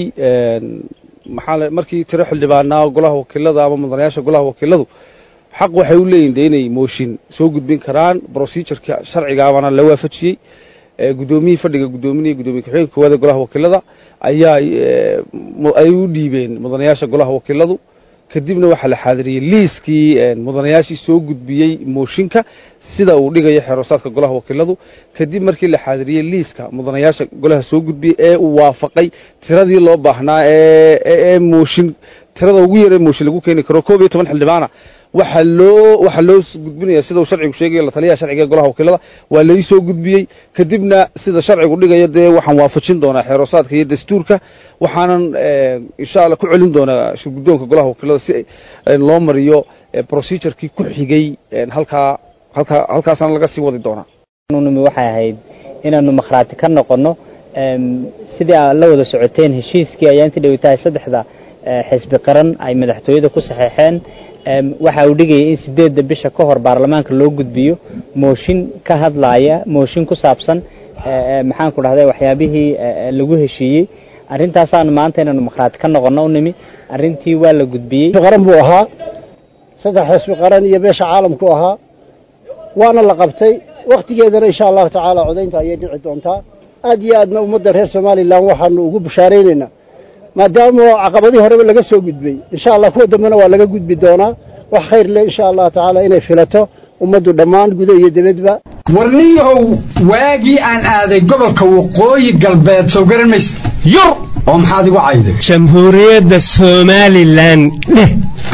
S17: maxaa markii tiro xildhibaanaa golaha wakiilada ama mudanayaasha golaha wakiiladu xaq waxay u leeyihin de inay mooshin soo gudbin karaan procedureka sharcigaabana la waafajiyey guddoomiyihii fadhiga guddoominaya guddoomiye ku-xigeenka koowaad ee golaha wakiilada ayaa ay u dhiibeen mudanayaasha golaha wakiiladu kadibna waxaa la xaadiriyey liiskii mudanayaashii soo gudbiyey mooshinka sida uu dhigayo xeerosaadka golaha wakiiladu kadib markii la xaadiriyey liiska mudanayaasha golaha soo gudbiyey ee uu waafaqay tiradii loo baahnaa ee mooshin tirada ugu yar ee mooshin lagu keeni karo koob iyo toban xildhibaana waxaa loo waxaa loo gudbinaya sida uu sharcigu sheegayo la taliyaha sharciga ee golaha wakiilada waa lai soo gudbiyey kadibna sida sharcigu dhigayo dee waxaan waafajin doonaa xeerosaadka iyo dastuurka waxaanan insha allah ku celin doonaa shirguddoonka golaha wakiilada si loo mariyo procedurkii ku xigay halkaa halkaa halkaasana laga sii wadi doonaa
S18: nimi waxay ahayd inaanu makhraati ka noqono sidii aad la wada socoteen heshiiskii ayaa intii dhawitahay saddexda xisbi qaran ay madaxtooyada ku saxeexeen waxa uu dhigayay in sideedda bisha ka hor baarlamaanka loo gudbiyo mooshin ka hadlaaya mooshin ku saabsan maxaan ku dhahday waxyaabihii lagu heshiiyey arrintaasaan maanta inaanu makhraati ka noqono u nimi arrintii waa la gudbiyey
S13: qaran buu ahaa saddex xisbi qaran iyo beesha caalamku ahaa waana la qabtay waktigeedana insha allahu tacaala codaynta ayay dhici doontaa aad iyo aadna ummadda reer somalilan waxaanu ugu bushaaraynaynaa maadaama caqabadii horeba laga soo gudbay insha allah kuwa dambena waa laga gudbi doonaa wax khayr leh insha allahu tacaala inay filato ummaddu dhammaan gudo iyo dibadba
S8: warniyahow waagii aan aaday gobolka waqooyi galbeed soo garan mayse yur oo maxaad igu cayday
S19: jamhuuriyadda somalilan dheh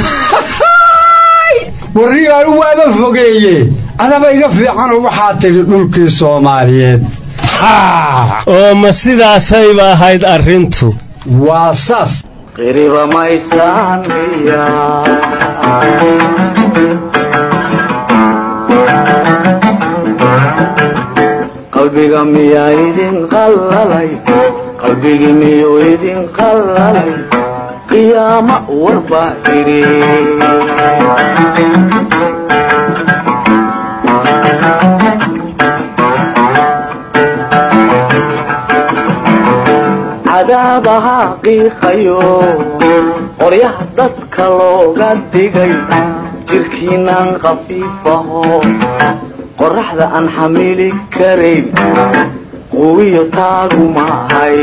S8: warniyahow waaba fogeeye adaba iga fiicanoo waxaa tidhi dhulkii soomaaliyeed
S19: oo ma sidaasayba ahayd arrintu
S8: waa saas
S11: qiriba maysaan qalbiga miyaa idin qallalay qalbigi miyuu idin qallalay qiyaamo warbaa idhi cadaabaha qiiqayo qoryaha dadka looga dhigay jirkiinaan khafiifaho qoraxda aan xamili karayn quwiyo taagu maahay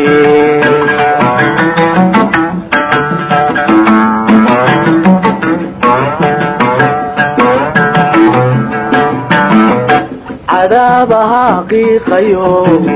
S11: cadaabaha qiiqayo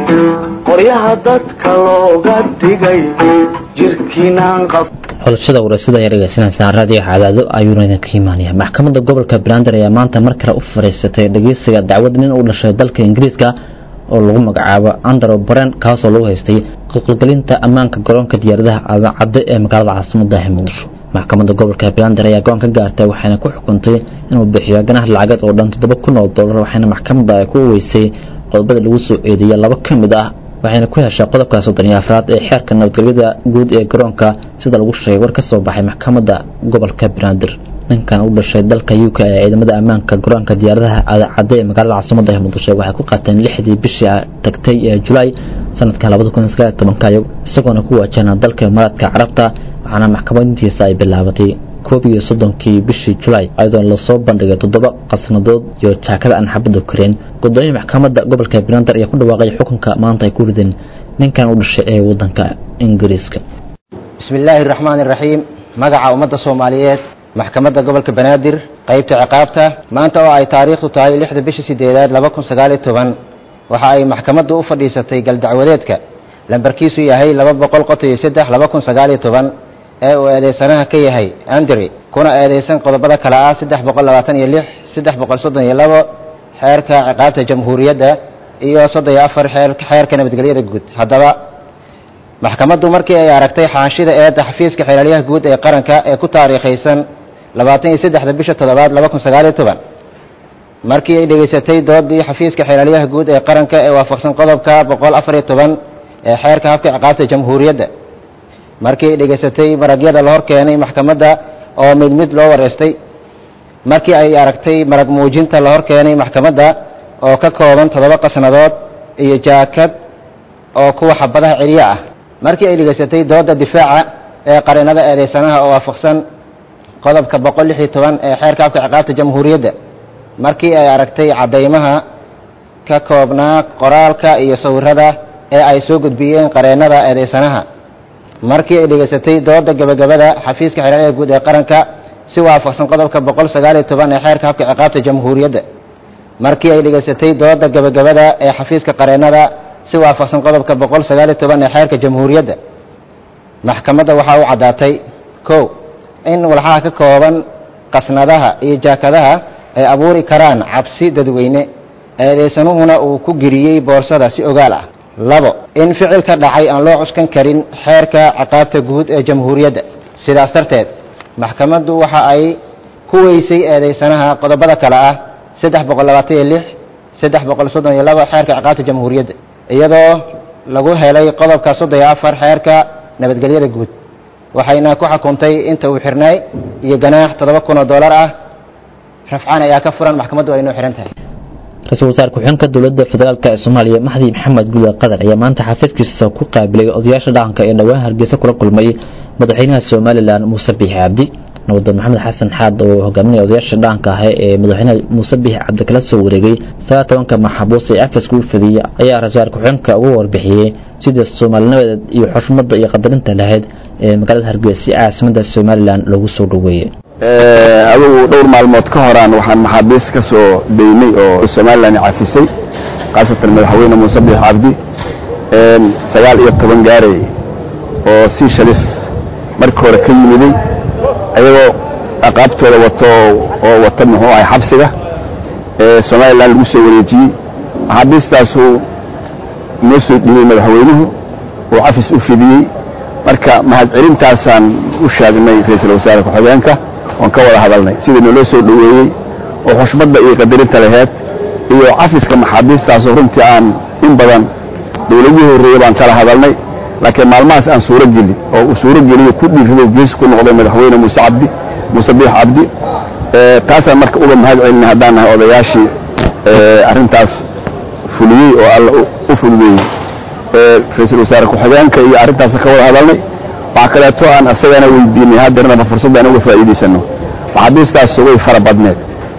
S11: qoryaha dadka looga dhigay jirkiinaan qab
S2: xulashada warasada ay dhegeysanaysaa raadiyo cadaado ayuuna idinka imaanaya maxkamadda gobolka banaadir ayaa maanta mar kale u fariisatay dhegeysiga dacwad nin u dhashay dalka ingiriiska oo lagu magacaabo andro baren kaasoo lagu haystay qalqalgelinta ammaanka garoonka diyaaradaha cadde ee magaalada caasimada muqdisho maxkamadda gobolka banaadir ayaa go-aan ka gaartay waxayna ku xukuntay inuu bixiyo ganaha lacageed oo dhan toddoba kun oo dollar waxayna maxkamadda ay ku weysay qodobada lagu soo eedeeyay laba ka mid ah waxayna ku heshay qodobka soddon iyo afraad ee xeerka nabadgelyada guud ee garoonka sida lagu sheegay war ka soo baxay maxkamadda gobolka banaadir ninkan u dhashay dalka u k ee ciidamada ammaanka garoonka diyaaradaha cadde ee magaalada caasimada ee muqdisho waxay ku qaateen lixdii bishii tagtay ee julaay sanadka labada kun sagaal tobanka isagoona ku waajahna dalka imaaraadka carabta waxaana maxkamadintiisa ay bilaabatay koob iyo soddonkii bishii julaay ayadoo lasoo bandhigay toddoba qasnadood iyo jaakada aan xabadda kareen gudoomiya maxkamadda gobolka banaadir ayaa ku dhawaaqay xukunka maanta ay ku rideen ninkan u dhashay ee wadanka ingiriiska
S20: bismi illaahi araxmaani iraxiim magaca ummadda soomaaliyeed maxkamadda gobolka banaadir qaybta ciqaabta maanta oo ay taariikhdu tahay lixda bisha sideedaad laba kun sagaal iyo toban waxa ay maxkamaddu u fadhiisatay galdacwadeedka lambarkiisu yahay laba boqol qoto iyo saddex laba kun sagaal iyo toban ee uu eedeysanaha ka yahay andri kuna eedeysan qodobada kale ah saddex boqol labaatan iyo lix saddex boqol soddon iyo labo xeerka ciqaabta jamhuuriyadda iyo soddon iyo afar xeerka nabadgelyada guud haddaba maxkamaddu markii ay aragtay xaanshida eedda xafiiska xeelaliyaha guud ee qaranka ee ku taariikhaysan labaatan iyo saddexda bisha toddobaad laba kun sagaal iyo toban markii ay dhegaysatay doodii xafiiska xeelaliyaha guud ee qaranka ee waafaqsan qodobka boqol afar iyo toban ee xeerka habka ciqaabta jamhuuriyadda markii ay dhegaysatay maragyada la hor keenay maxkamadda oo mid mid loo wareystay markii ay aragtay marag muujinta la hor keenay maxkamadda oo ka kooban toddoba qasnadood iyo jaakad oo kuwa xabadaha celiyo ah markii ay dhegaysatay dooda difaaca ee qarinada eedeysanaha oo waafaqsan qodobka boqol lix iyo toban ee xeerka habka ciqaabta jamhuuriyadda markii ay aragtay caddaymaha ka koobnaa qoraalka iyo sawirada ee ay soo gudbiyeen qareennada eedeysanaha markii ay dhegaysatay dooda gebagabada xafiiska xeelaliyaha guud ee qaranka si waafaqsan qodobka boqol sagaal iyo toban ee xeerka habka ciqaabta jamhuuriyadda markii ay dhegaysatay dooda gebagabada ee xafiiska qareennada si waafaqsan qodobka boqol sagaal iyo toban ee xeerka jamhuuriyadda maxkamadda waxaa u caddaatay kow in walxaha ka kooban qasnadaha iyo jaakadaha ay abuuri karaan cabsi dadweyne eedeysanuhuna uu ku geliyey boorsada si ogaal ah labo in ficilka dhacay aan loo cuskan karin xeerka ciqaabta guud ee jamhuuriyadda sidaas darteed maxkamaddu waxa ay ku weysay eedeysanaha qodobada kale ah saddex boqol labaatan iyo lix saddex boqol soddon iyo labo xeerka ciqaabta jamhuuriyadda iyadoo lagu helay qodobka soddon iyo afar xeerka nabadgelyada guud waxayna ku xukuntay inta uu xirnay iyo ganaax toddoba kun oo dollar ah rafcaan ayaa ka furan maxkamaddu ay noo xihan tahay
S2: ra-iisul wasaare ku-xigeenka dowladda federaalk ee soomaaliya maxdi maxamed guuda qadar ayaa maanta xafiiskiisa ku qaabilay odayaasha dhaqanka ee dhowaan hargeysa kula kulmay madaxweynaha somalilan muuse biixi cabdi nabadon maxamed xasan xaad oo hogaaminaya odayaasha dhaqanka ah ee madaxweynaha muuse biixi cabdi kala soo wareegay sagaal tobanka maxabuus ee cafiska u fadiyey ayaa ra-isul wasaare ku-xigeenka ugu warbixiyey sidii soomaalinimadeed iyo xushmada iyo qadarinta lahayd ee magaalada hargeysa caasimada somalilan loogu soo dhoweeyey
S21: adugu dhowr maalmood ka horaan waxaan maxaabiis ka soo daynay oo somalilan cafisay khaasatan madaxweyne muuse biix cabdi sagaal iyo toban gaarey oo si shalis markii hore ka yimiday ayagoo aqaabtooda wato oo wata muxuu ahay xabsiga somalilan lagu soo wareejiyey maxaabiistaasu noo soo dhibay madaxweynuhu oo cafis u fidiyey marka mahadcelintaasaan u sheegnay ra-iisul wasaare ku-xigeenka oon ka wada hadalnay sidii naloo soo dhoweeyey oo xushmadda iyo qadarinta laheyd iyo cafiska maxaabiistaasoo runtii aan in badan dowladihii horreeyey baan kala hadalnay laakiin maalmahaas aan suuro gelin oo uu suuro geliyo ku dhiirrido geesi ku noqday madaxweyne muuse cabdi muuse biix cabdi taasaan marka uga mahad celinay haddaan nahay odayaashii arrintaas fuliyey oo alla u fududeeyey ra-iisul wasaare ku-xigeenka iyo arrintaas ka wada hadalnay waxaa kaleeto aan asagana weydiinay haddeernaba fursadda aan uga faa'iidaysano maxaabiistaas way fara badneed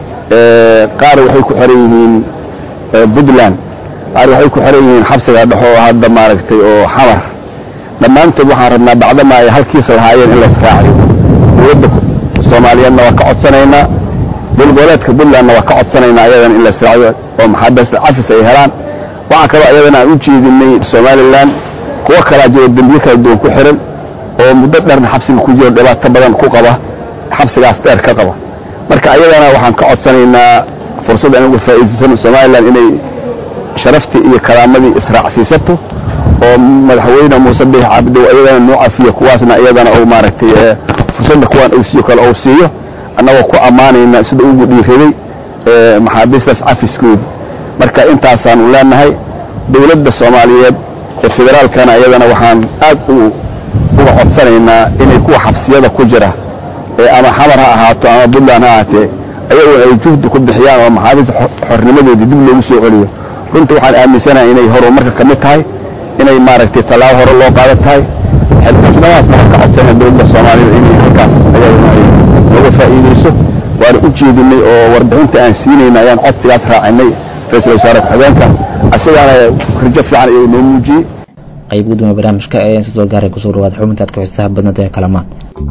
S21: qaar waxay ku xiran yihiin puntland qaar waxay ku xiran yihiin xabsiga dhexo oo hadda maaragtay oo xamar dhammaantood waxaan rabnaa bacdama ay halkiis lahaayeen in la israaciyo dowladda soomaaliyeedna waa ka codsanaynaa dowlgoboleedka puntlandna waa ka codsanaynaa ayadana in la israaciyo oo maxaabiista cafis ay helaan waxaa kaloo ayadana aan u jeedinay somalilan kuwo kalaa jiro dembiye kala duwan ku xiran oo muddo dheerna xabsiga ku jiro dhibaato badan ku qaba xabsigaas dheer ka qaba marka ayadana waxaan ka codsanaynaa fursad aan uga faa'iidaysano somalilan inay sharaftii iyo karaamadii israacsiisato oo madaxweyne muuse biix cabdow ayadana noo cafiyo kuwaasna iyadana uu maaragtay fursadda kuwaan uu siiyo kale uu siiyo annagoo ku ammaanayna sida ugu dhiiraday maxaabiistaas cafiskooda marka intaasaanu leenahay dowladda soomaaliyeed ee federaalkana iyadana waxaan aad uga codsanaynaa inay kuwa xabsiyada ku jira ama xamar ha ahaato ama puntland ha ahaatee ayaguna ay juhdi ku bixiyaan oo maxaabiista xornimadoodii dib loogu soo celiyo runtii waxaan aaminsanahay inay horumarka ka mid tahay inay maaragtay tallaabo hore loo qaada tahay xilkasnadaasna waxaan ka codsanaya dowladda soomaalida inay halkaas ayaduna ay nooga faa'iidayso waana u jeedinay oo warbixinta aan siinayna ayaan codsigaas raacinay ra-iisul wasaare ku-xigeenka asagaana rajo fiican ayuu noo muujiyey
S2: qayb gudoomiye barnaamijka ee insa soo gaaray kusoo dhawaad xubintaad ku xisaab badnada ee kalamaan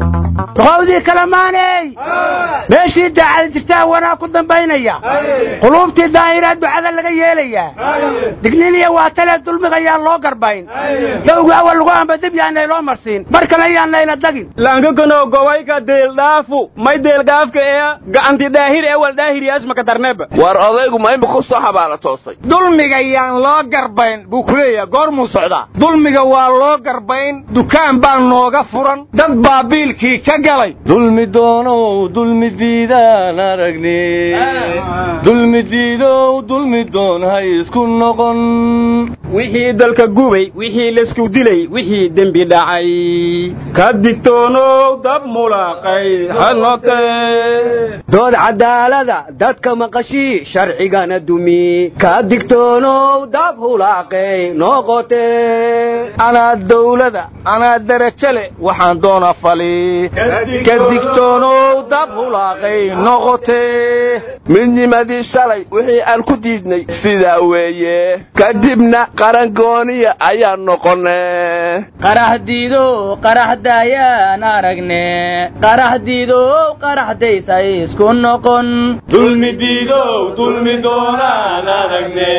S6: duqowdii kalamaaney meeshii daacada jirtaa wanaa ku dambaynaya quluubtii daahiraa ducada laga yeelayaa digniniya waa talee dulmigayaa loo garbayn dowga awal lagu amba dib yaanay loo marsiin mar kale yaanayna dagin
S7: lankakano gobayka deeldhaafu may deelgaafka ee gacanti daahir ee wal daahiriyaasmaka darneba
S9: war odaygu ma imika ku soo xabaala toosay
S6: dulmiga yaan loo garbayn buu ku leeyahay goormuu socdaa dulmiga waa loo garbayn dukaan baa nooga furan dad baa biilkii ka galay
S1: dulmi doonow dulmi diidaan aragne dulmi diidow dulmi doon hay isku noqon
S7: wixii dalka gubay wixii laysku dilay wixii dembi dhacay ka digtoonow dab mulaaqay hanote
S6: dood cadaalada dadka maqashii sharcigana dumi ka digtoonow dab hulaaqay noqote
S7: anaa dawlada anaa darajo leh waxaan doona fali ka digtoonow dab hulaaqay noqote
S9: midnimadii shalay wixii aan ku diidnay sidaa weeye kadibna qarangooniya ayaan noqone
S22: qaraxdiido qaraxdaayaan aragne qaraxdiido qaraxdaysay isku noqon
S1: dulmi diidow dulmi doonaan aragne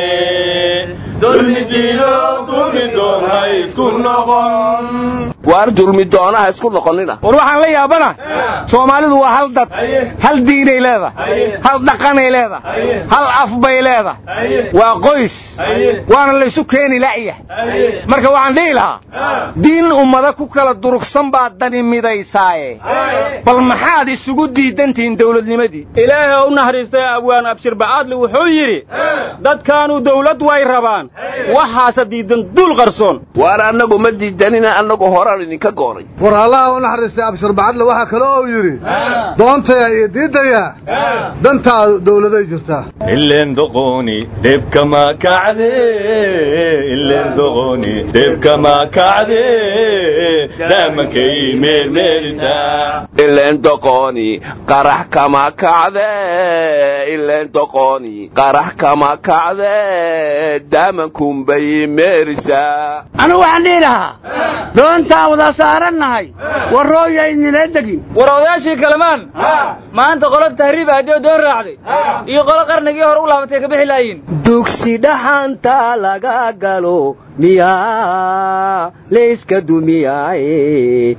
S9: waar dulmi doonaha isku noqonina
S6: war waxaan la yaabana soomaalidu waa hal dad hal diinay leedahay hal dhaqanay leedahay hal af bay leedahay waa qoys waana laysu keeni la'ya marka waxaan dhihi lahaa diin ummada ku kala durugsan baa dani midaysaaye bal maxaad isugu diidantihiin dowladnimadii
S7: ilaahay u naxariistay abwaan abshir ba'aadli wuxuu yidhi dadkaanu dawlad way rabaan waxaase diidan dul qarsoon
S9: waar annagu ma diidanina annagu horaan idinka goonay
S23: war allaha u naxariistay abshir bacadle waxaa kale oo yidhi doontaya iyo diidaya dantaa dawladay jirtaa
S1: ileen doqooni dhibkama kacde ileen doqooni dhibkama kacde dhaamankay meermeerisaa
S9: ileen doqooni qarax kama kacde ileen doqooni qarax kama kacde daamankunbay meerisaa
S6: anigu waxaan dhihi lahaa doontaan wada saarannahay warrooyaynila degin
S7: war odayaashii kalamaan maanta qolo tahriib aadoo doon raacday iyo qolo qarnigii hore u laabatay ka bixi laayiin
S6: dugsi dhaxanta laga galo miyaa layska dumiyaaye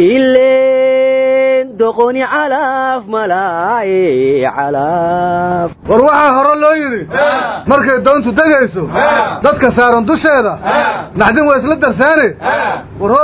S6: ileen doqoni calaaf malaaye calaaf
S23: war waxaa hore loo yidhi markay doontu degayso dadka saaran dusheeda naxdin waa isla darsaane war hooy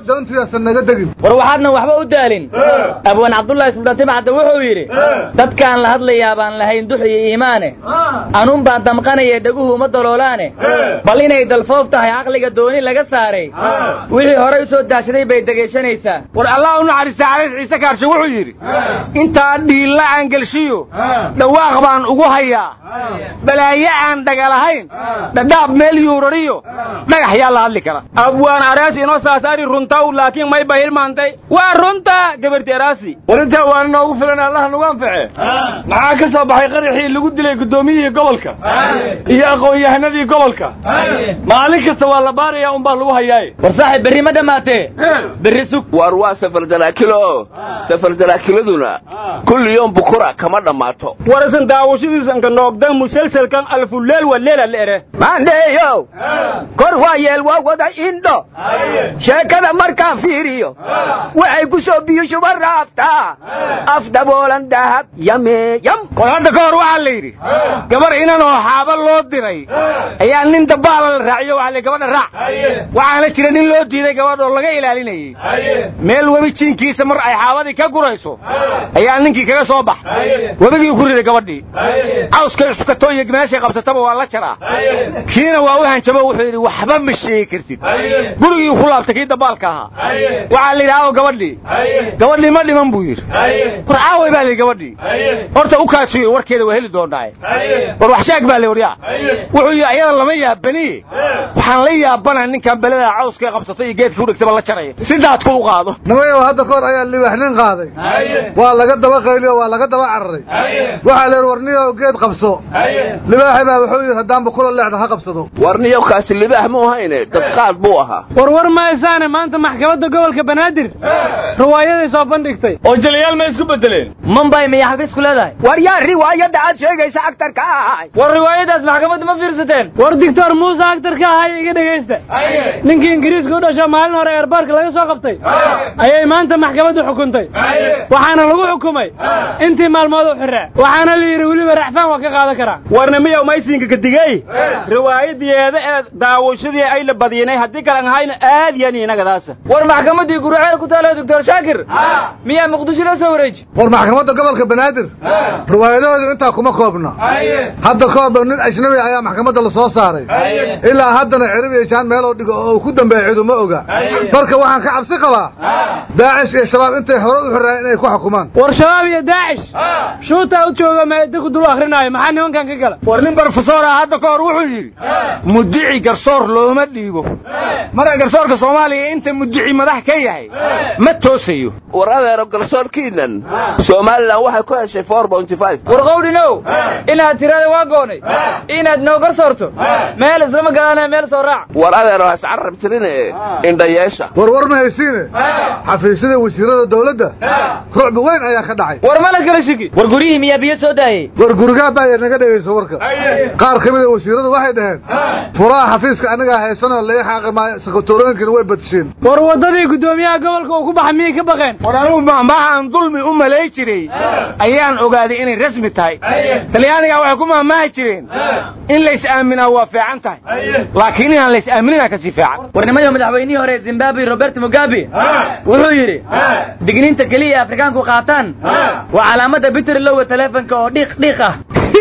S23: doontiyaasa naga degin
S22: war waxaadna waxba u daalin abwaan cabdullaahi sultaan timcadda wuxuu yidhi dadkaan la hadlayaa baan lahayn dux iyo iimaane anuun baan damqanaya dheguhu uma daloolaane bal inay dalfoof tahay caqliga dooni laga saaray wixii horey u soo daashaday bay degeyshanaysaa
S6: war allah u naxariista caliis ciise kaarshe wuxuu yidhi intaa dhiilla aan gelshiyo dhawaaq baan ugu hayaa balaaye aan dhagalahayn dhadhaab meel yuurariyo dhagax yaa la hadli kara abwaan arees inoo saasaari runtaw laakiin may bahilmaantay waa runta gabarti araasi
S1: war intaa waan inoogu filan allaha nagu anface maxaa ka soo baxay qaraxii lagu dilay guddoomiyihii gobolka iyo aqoon-yahanadii gobolka maalin kasta waa la baarayaa unbaa lagu hayaaye
S22: war saaxib berri ma dhammaatee berri sug
S9: war waa safar daraakilo safar daraakiladuna kulli yoom bukura kama dhammaato
S7: warasan daawashadiisanka noogda musalsalkan alfuleel waleela leere
S3: maandheeyow kor waa yeel waa wada indho sheekada markaan fiiriyo waxay ku soo biyushuba raabtaa af daboolan dahab yameeyam
S6: war hadda ka hor waxaa la yidhi gabar inan oo xaaba loo diray ayaa nin dabaala la raaciyo waxaa la gabadha raac waxaana jira nin loo diiday gabadh oo laga ilaalinayey meel webi jiinkiisa mar ay xaabadii ka gurayso ayaa ninkii kaga soo bax webigii ku riday gabadhii cawskay cuskato iyo meeshay qabsataba waa la jaraa kiina waa u hanjabo wuxuu yidhi waxba ma sheegi kartid gurigii ku laabtay kii dabaalka ahaa waxaa la yidhi aawo gabadhii gabadhii ma dhiman buu yidhi war aaway baa la yidhi gabadhii horta u kaasiyo warkeeda waa heli doonaaye war wax sheeg baa la waryaa wuxuu yidhi ayada lama yaabani waxaan la yaabana ninkan belada cawskay qabsatay iyo geedka udhegtaba la jaraya si daadku u qaado
S23: nimayow hadda ka hor ayaa libax nin qaaday waa laga daba qayliyo waa laga daba cararay waxaa la yidhi warniyow geed qabso libaaxi baa wuxuu yidhi haddaanba kula leexda ha qabsado
S9: warniyow kaasi libaax mu ahayne dadqaad buu ahaa
S4: warwar maysaane maanta maxkamadda gobolka banaadir riwaayaday soo bandhigtay
S1: oo jalayaal ma isku bedeleen
S22: mambay miya xafiis ku leedahay
S3: war yaa riwaayadda aad sheegaysa agtarka ahay
S4: war riwaayadaas maxkamadda ma fiirsateen war doctor muuse agtarka ahay iga dhegaysta ninkii ingiriiska u dhasho maalin hore eerbaarka laga soo qabtay ayay maanta maxkamaddu xukuntay waxaana lagu xukumay intii maalmood u xiraa waxaana la yidhi weliba racfaan waa ka qaadan karaa
S7: warna miyow maysinka kadigey riwaayadeeda ee daawashadii ay la badiyinay haddii kalan hayna aad yan inagadaasa
S4: war maxkamaddii guruceel ku taalo doctor shaakir miyaa muqdisho la soo wareeji
S23: war maxkamadda gobolka banaadir riwaayadahoodu intaa kuma koobna hadda ka horba nin ajnabi ayaa maxkamadda la soo saaray ilaa haddana cirib iyo jaan meeloo dhigo oo uu ku dambeeya cidu ma oga marka waxaan ka cabsi qabaa daacish iyo shabaab intay hore u xiraan inay ku xukumaan
S4: war shabaab iyo daacish shuutaa u jooga meeda ku dul akrinaayo maxaa nimankan ka gala
S6: war nin barofesor ah hadda ka hor wuxuu yidhi mudici garsoor looma dhiibo marka garsoorka soomaaliya inta mudici madax ka yahay ma toosayo
S9: war adeero garsoorkiinan somalilan waxay ku heshay four bounty five
S4: war qowdhinow inaad tirada waa goonay inaad noo garsoorto meel islama galaana meel soo raac
S9: war adeero has carab tirine indhayeesha
S23: war war ma haysiine xafiisyada wasiirada dawladda rucbi weyn ayaa ka dhacay
S4: war mala kala shiki
S22: war guryihii miyaa biyo soo daayey
S23: war gurigaa baa naga dhegayso warka qaar ka mida wasiiradu waxay dhaheen furaha xafiiska anagaa haysanoo lai xaaqi maayo sakatorooyinkana way badsheen
S4: war waddadii guddoomiyaha gobolka uu ku baxa miyay ka baqeen
S6: war anugu mahmaahaan dulmi u malay jiray ayaan ogaaday inay rasmi tahay talyaaniga waxay ku mahmaahi jireen in lays aaminaa waa fiican tahay laakiin inaan lays aaminina kasii fiican
S22: warnimayo madaxweynihii hore zimbabwe robert mugabe wuxuu yidhi digniinta keliya afrikaanku qaataan waa calaamadda bitrilowa teleefonka oo dhiiq dhiiq ah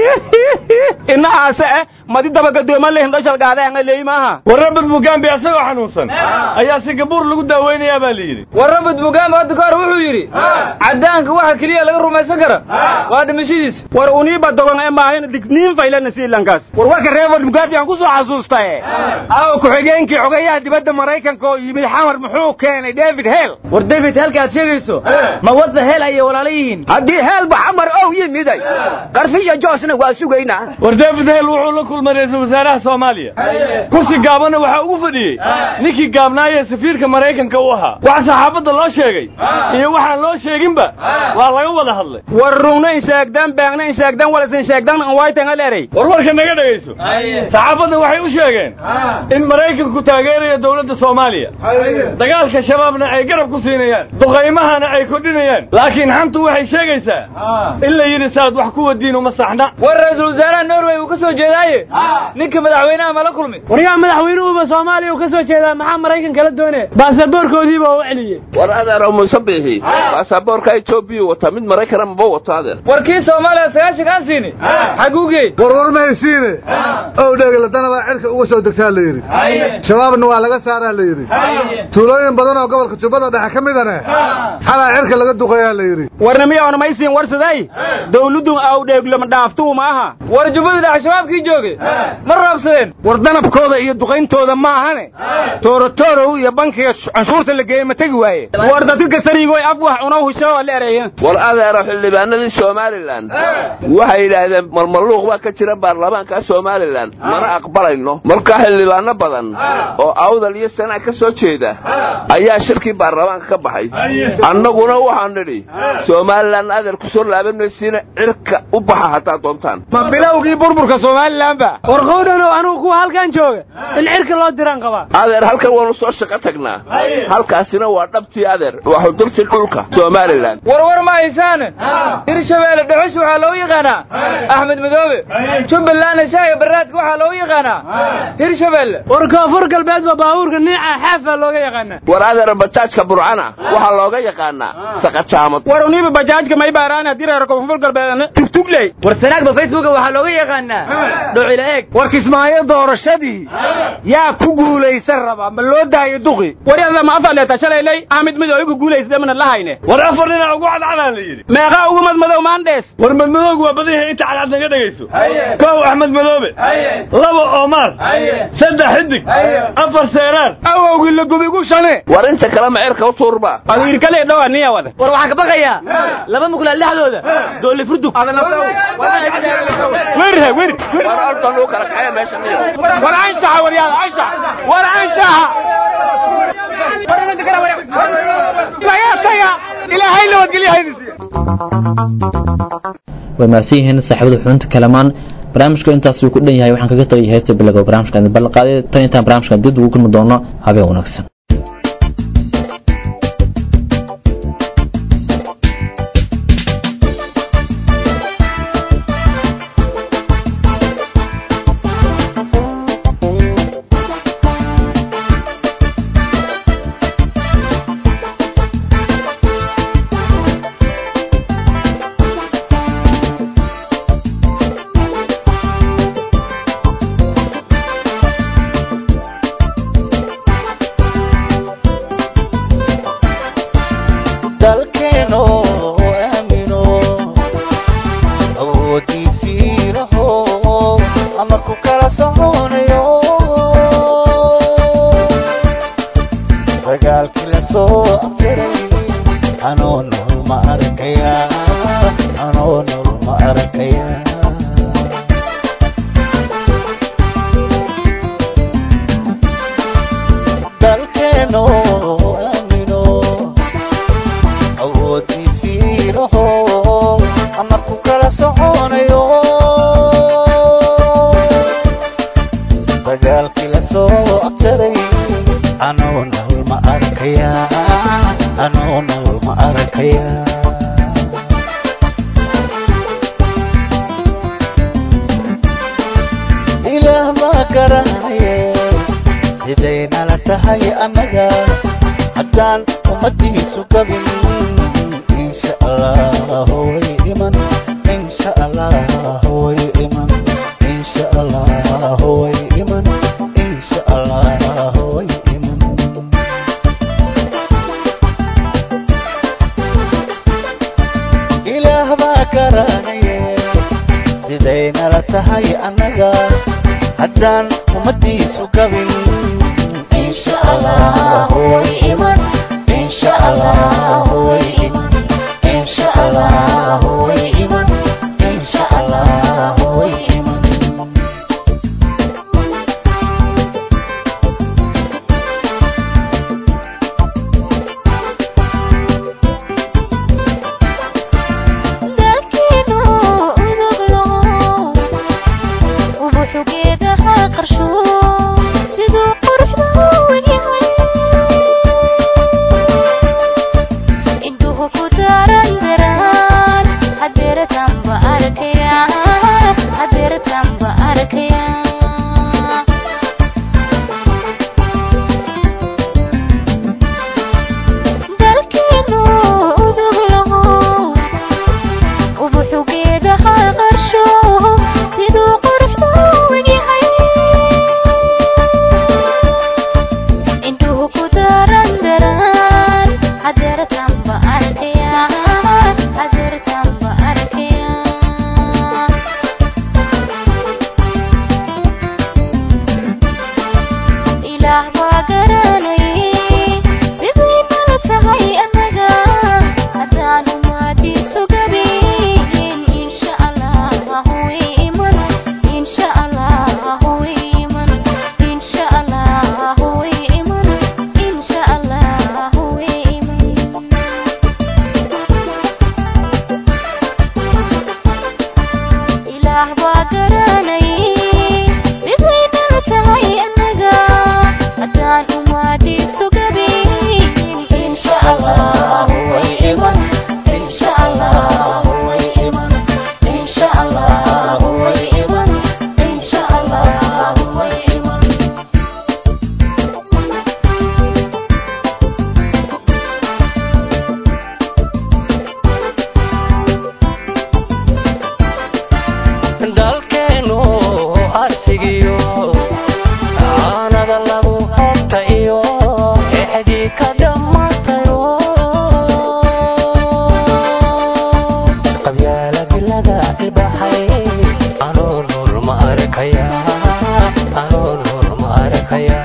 S7: inahaase eh madi daba gadooman lehin dhoshal gaadeen leey maaha
S1: war rabad mugambe asagoo xanuunsan ayaa singabuur lagu daaweynayaa baa la yidhi
S4: war rabad mugambe hadda ka hor wuxuu yidhi cadaanka waxa keliya laga rumaysan kara waa dhimashadiisa
S7: war uniiba dogon ee maahayn digniin faylana siilankaas
S6: war warka reebad mugambe aan ku soo xasuustaye aawo ku-xigeenkii xogayaha dibadda maraykanka oo yimid xamar muxuu keenay david hel
S22: war david helka aad sheegayso ma wadda hel ayay walaalo yihiin
S3: haddii heelba xamar ow yimiday qarfiya joosna waa sugaynaa
S1: war david hel wuxuu la kulmay ra-iisul wasaaraha soomaaliya kursi gaabana waxaa ugu fadhiyey ninkii gaabnaayee safiirka maraykanka u ahaa waxa saxaafadda loo sheegay iyo waxaan loo sheeginba waa laga wada hadlay
S7: war rungna in sheegdan beegna in sheegdan walasin sheegdan waytan alerey
S1: war warka naga dhegayso saxaafadda waxay u sheegeen in maraykanku taageerayo dowladda soomaaliya dagaalka shabaabna ay garab ku siinayaan duqaymahana ay kordhinayaan laakiin xantu waxay sheegaysaa in la yidhi saad wax ku wadiin uma saxna
S4: war ra-iisul wasaaraha norway uu ka soo jeedaaye
S22: ninka madaxweynaha mala kulmi
S4: waryaa madaxweynuhuba soomaaliya uu ka soo jeedaa maxaa maraykan kala doonaya baasaboorkoodiiba u celiyey
S9: war adeer muuse biixi baasaboorka etoobiya wata mid maraykana maba wato adeer
S22: war kii soomaaliya sagaashanka aan siini xaguu geey
S23: warwar ma haysiine ow dheegaladana baa cirka uga soo degtaa la yidhi shabaabna waa laga saaraa la yidhi tuulooyin badan oo gobolka jubbada dhexe ka midane xalaa cirka laga duqayaa la yidhi
S7: warna miyaona maysiin warsaday dawladdu awdheeglama dhaaftuu ma aha
S22: war jubbada dhexe shabaabkii joogay ma roobsadeen
S7: war danabkooda iyo duqayntooda ma ahane toorotorow iyo bankiga canshuurta la geeyey ma tegi waaye war dadka sariigoy af wax cunow husho la ereeya
S9: war adeero xildhibaanadii somalilan waxay yidhaahdeen malmaluuq baa ka jira baarlamaanka somalilan mana aqbalayno markaa xildhibaano badan oo awdal iyo sanaa ka soo jeeda ayaa shirkii baarlamaanka ka baxay annaguna waxaan nidhi somalilan adeer ku soo laabanaysiina cirka u baxa haddaad doontaan
S7: ma bilowgii burburka somalilan ba
S4: war qowdhanow anugu kuwa halkan jooga in cirka loo diraan qabaa
S9: adeer halkan waanu soo shaqo tagnaa halkaasina waa dhabtii adeer waa xudurtii dhulka somalilan
S22: war war ma haysaane hirshabeelle dhuxush waxaa loogu yaqaanaa axmed madoobe jubbalandna shaaga baraadka waxaa loogu yaqaanaa hirshabeelle
S4: war koonfur galbeedba baabuurka niica xaafaa looga yaqaanaa
S9: war adeer bajaajka burcana waxaa looga yaqaanaa saqajaamad
S7: war uniba bajaajka may baaraan haddii reer koonfur galbeed tugtugley
S22: war sanaagba facebooka waxaa looga yaqaanaa dhocila eeg
S7: war kismaayo doorashadii yaa ku guulaysan rabaa ma loo daayo duqi war yadla ma afar leeta shalaylay axmed madow igu guulaysada mana lahayne
S1: war afar dhinac ugu cadcadaan la yidhi
S7: meeqa ugu madmadow maandhees
S1: war madmadowgu waa badan yahay inta cadcad naga dhegayso kow axmed madoobe laba oomaar saddex xidig afar seeraar
S7: awowgii la gubigu shane
S9: war inta kale ma cirka u tuurba
S7: adiirkale dhawa niya wada
S22: war waxaan ka baqayaa laba mukulaal dhexdooda doole furdug
S7: werhe wer
S9: war orda luu kala kaxaya meesha niyo
S7: war anshaxa waryaada anshax war anshaxa ilaahay nabadgelyahaydisiiya
S2: way mahadsan yihiin saaxiibada xubinta kalamaan barnaamijka intaas uu ku dhan yahay waxaan kaga tagay heesta bilaga barnaamijkan ballan qaaday tan intaan barnaamijkan dib ugu kulmi doono habeen wanaagsan
S11: dalkeeno aamino awoodiisii laho ama ku kala soconayo dagaalkii la soo abtiray anoo nool ma arkaya anoo nool ma arkaya dalkeeno aamino awoodiisii laho ama ku kala soconayo dagaalkii la soo abtaray anoo nool ma arkaya anoo nool ma arkaya ilaah baa garanaye sidaynala tahay annaga haddaan ummadiisu gabin insha allah way iman insha allah way iman insha allah way iman insha allah way iman ilaah baa garanaye sidaynala tahay annaga haddaan ummadiisu gabin insha allah way iman insha allah way iman insha allah way iman insha allah way iman
S5: dalkeenu udug laho ubuxu geedaha qarsho siduu quruxda u egyahay indhuhu ku daaran daraan hadeeratanba arkaya hadeeratanba arkaya garanayay sidii nala tahay annaga haddaan umaadiisu gabiin insha allah way iman insha allah way iman insha allah way iman insha allah way iman ilaah baa garanayay siday nala tahay annaga haddaan umaadiisu gabiin insha allah way iman insha allah way iman insha allah way iman insha allah way iman
S10: dalkeenu arsigiyo aanada lagu hobta iyo exdii ka dhammaatayo qabyaaladi laga ilbaxay anoo nuur ma arkaya anoo nuur ma arkaya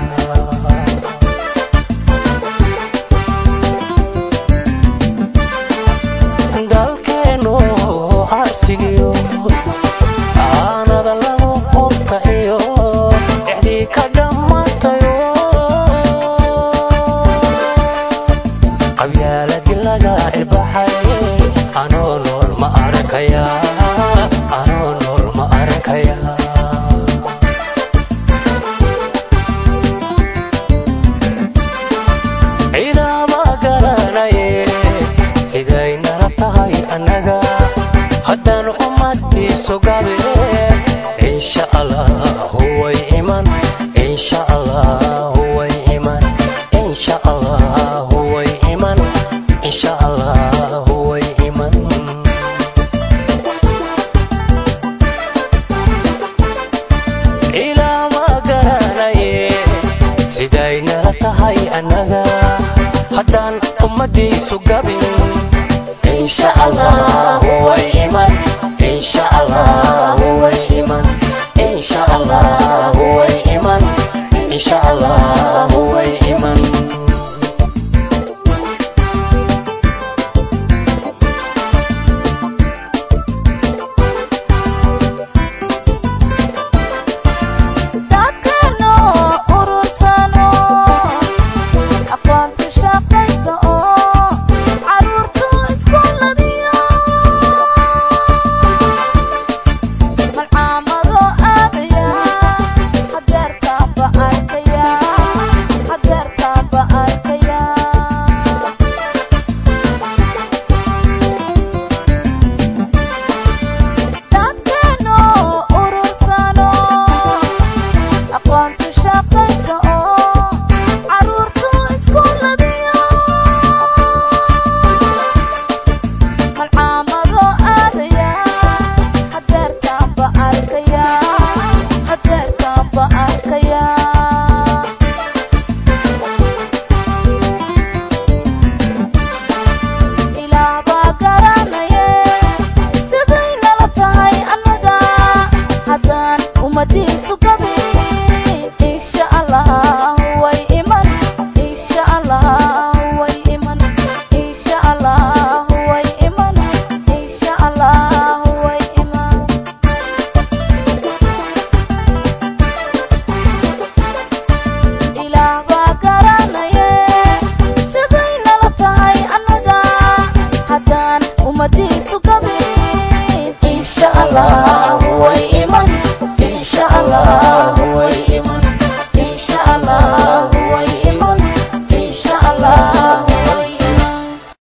S10: dalkeenu arsigiyo aanada lagu hobta iyo exdii ka dhammaatayo qabyaaladi laga ilbaxay anoo nool ma arkaya anoo nool ma arkaya ciidama garanaye siday nala tahay annaga haddaan ummadiisu gabe insha allah way iman insha allah way iman insha allah way iman insha allah way iman ilaama garanaye siday nala tahay annaga haddaan ummadiisu gabin insha allah way iman insha allah way iman insha allah way iman insha allah way iman
S5: dadkano urursano aqoontu shaqaysa oo caruurtu iskuuladiyo malcaamado aadaya hadeertaanba arkaya hadeertaanba arkaya dadkano urursano aqoontu shaqaysa oo caruurtu iskuuladiyo malcaamado aadaya hadeertaanba arkaya hadeertaanba arkaya ilaah baa garanaye siday nala tahay annaga haddaan ummadiisu gabin insha allah way iman insha allah way iman insha allah way iman insha allah way iman ilaah baa garanaye siday nala tahay annaga haddaan ummadiisu gabin insha allah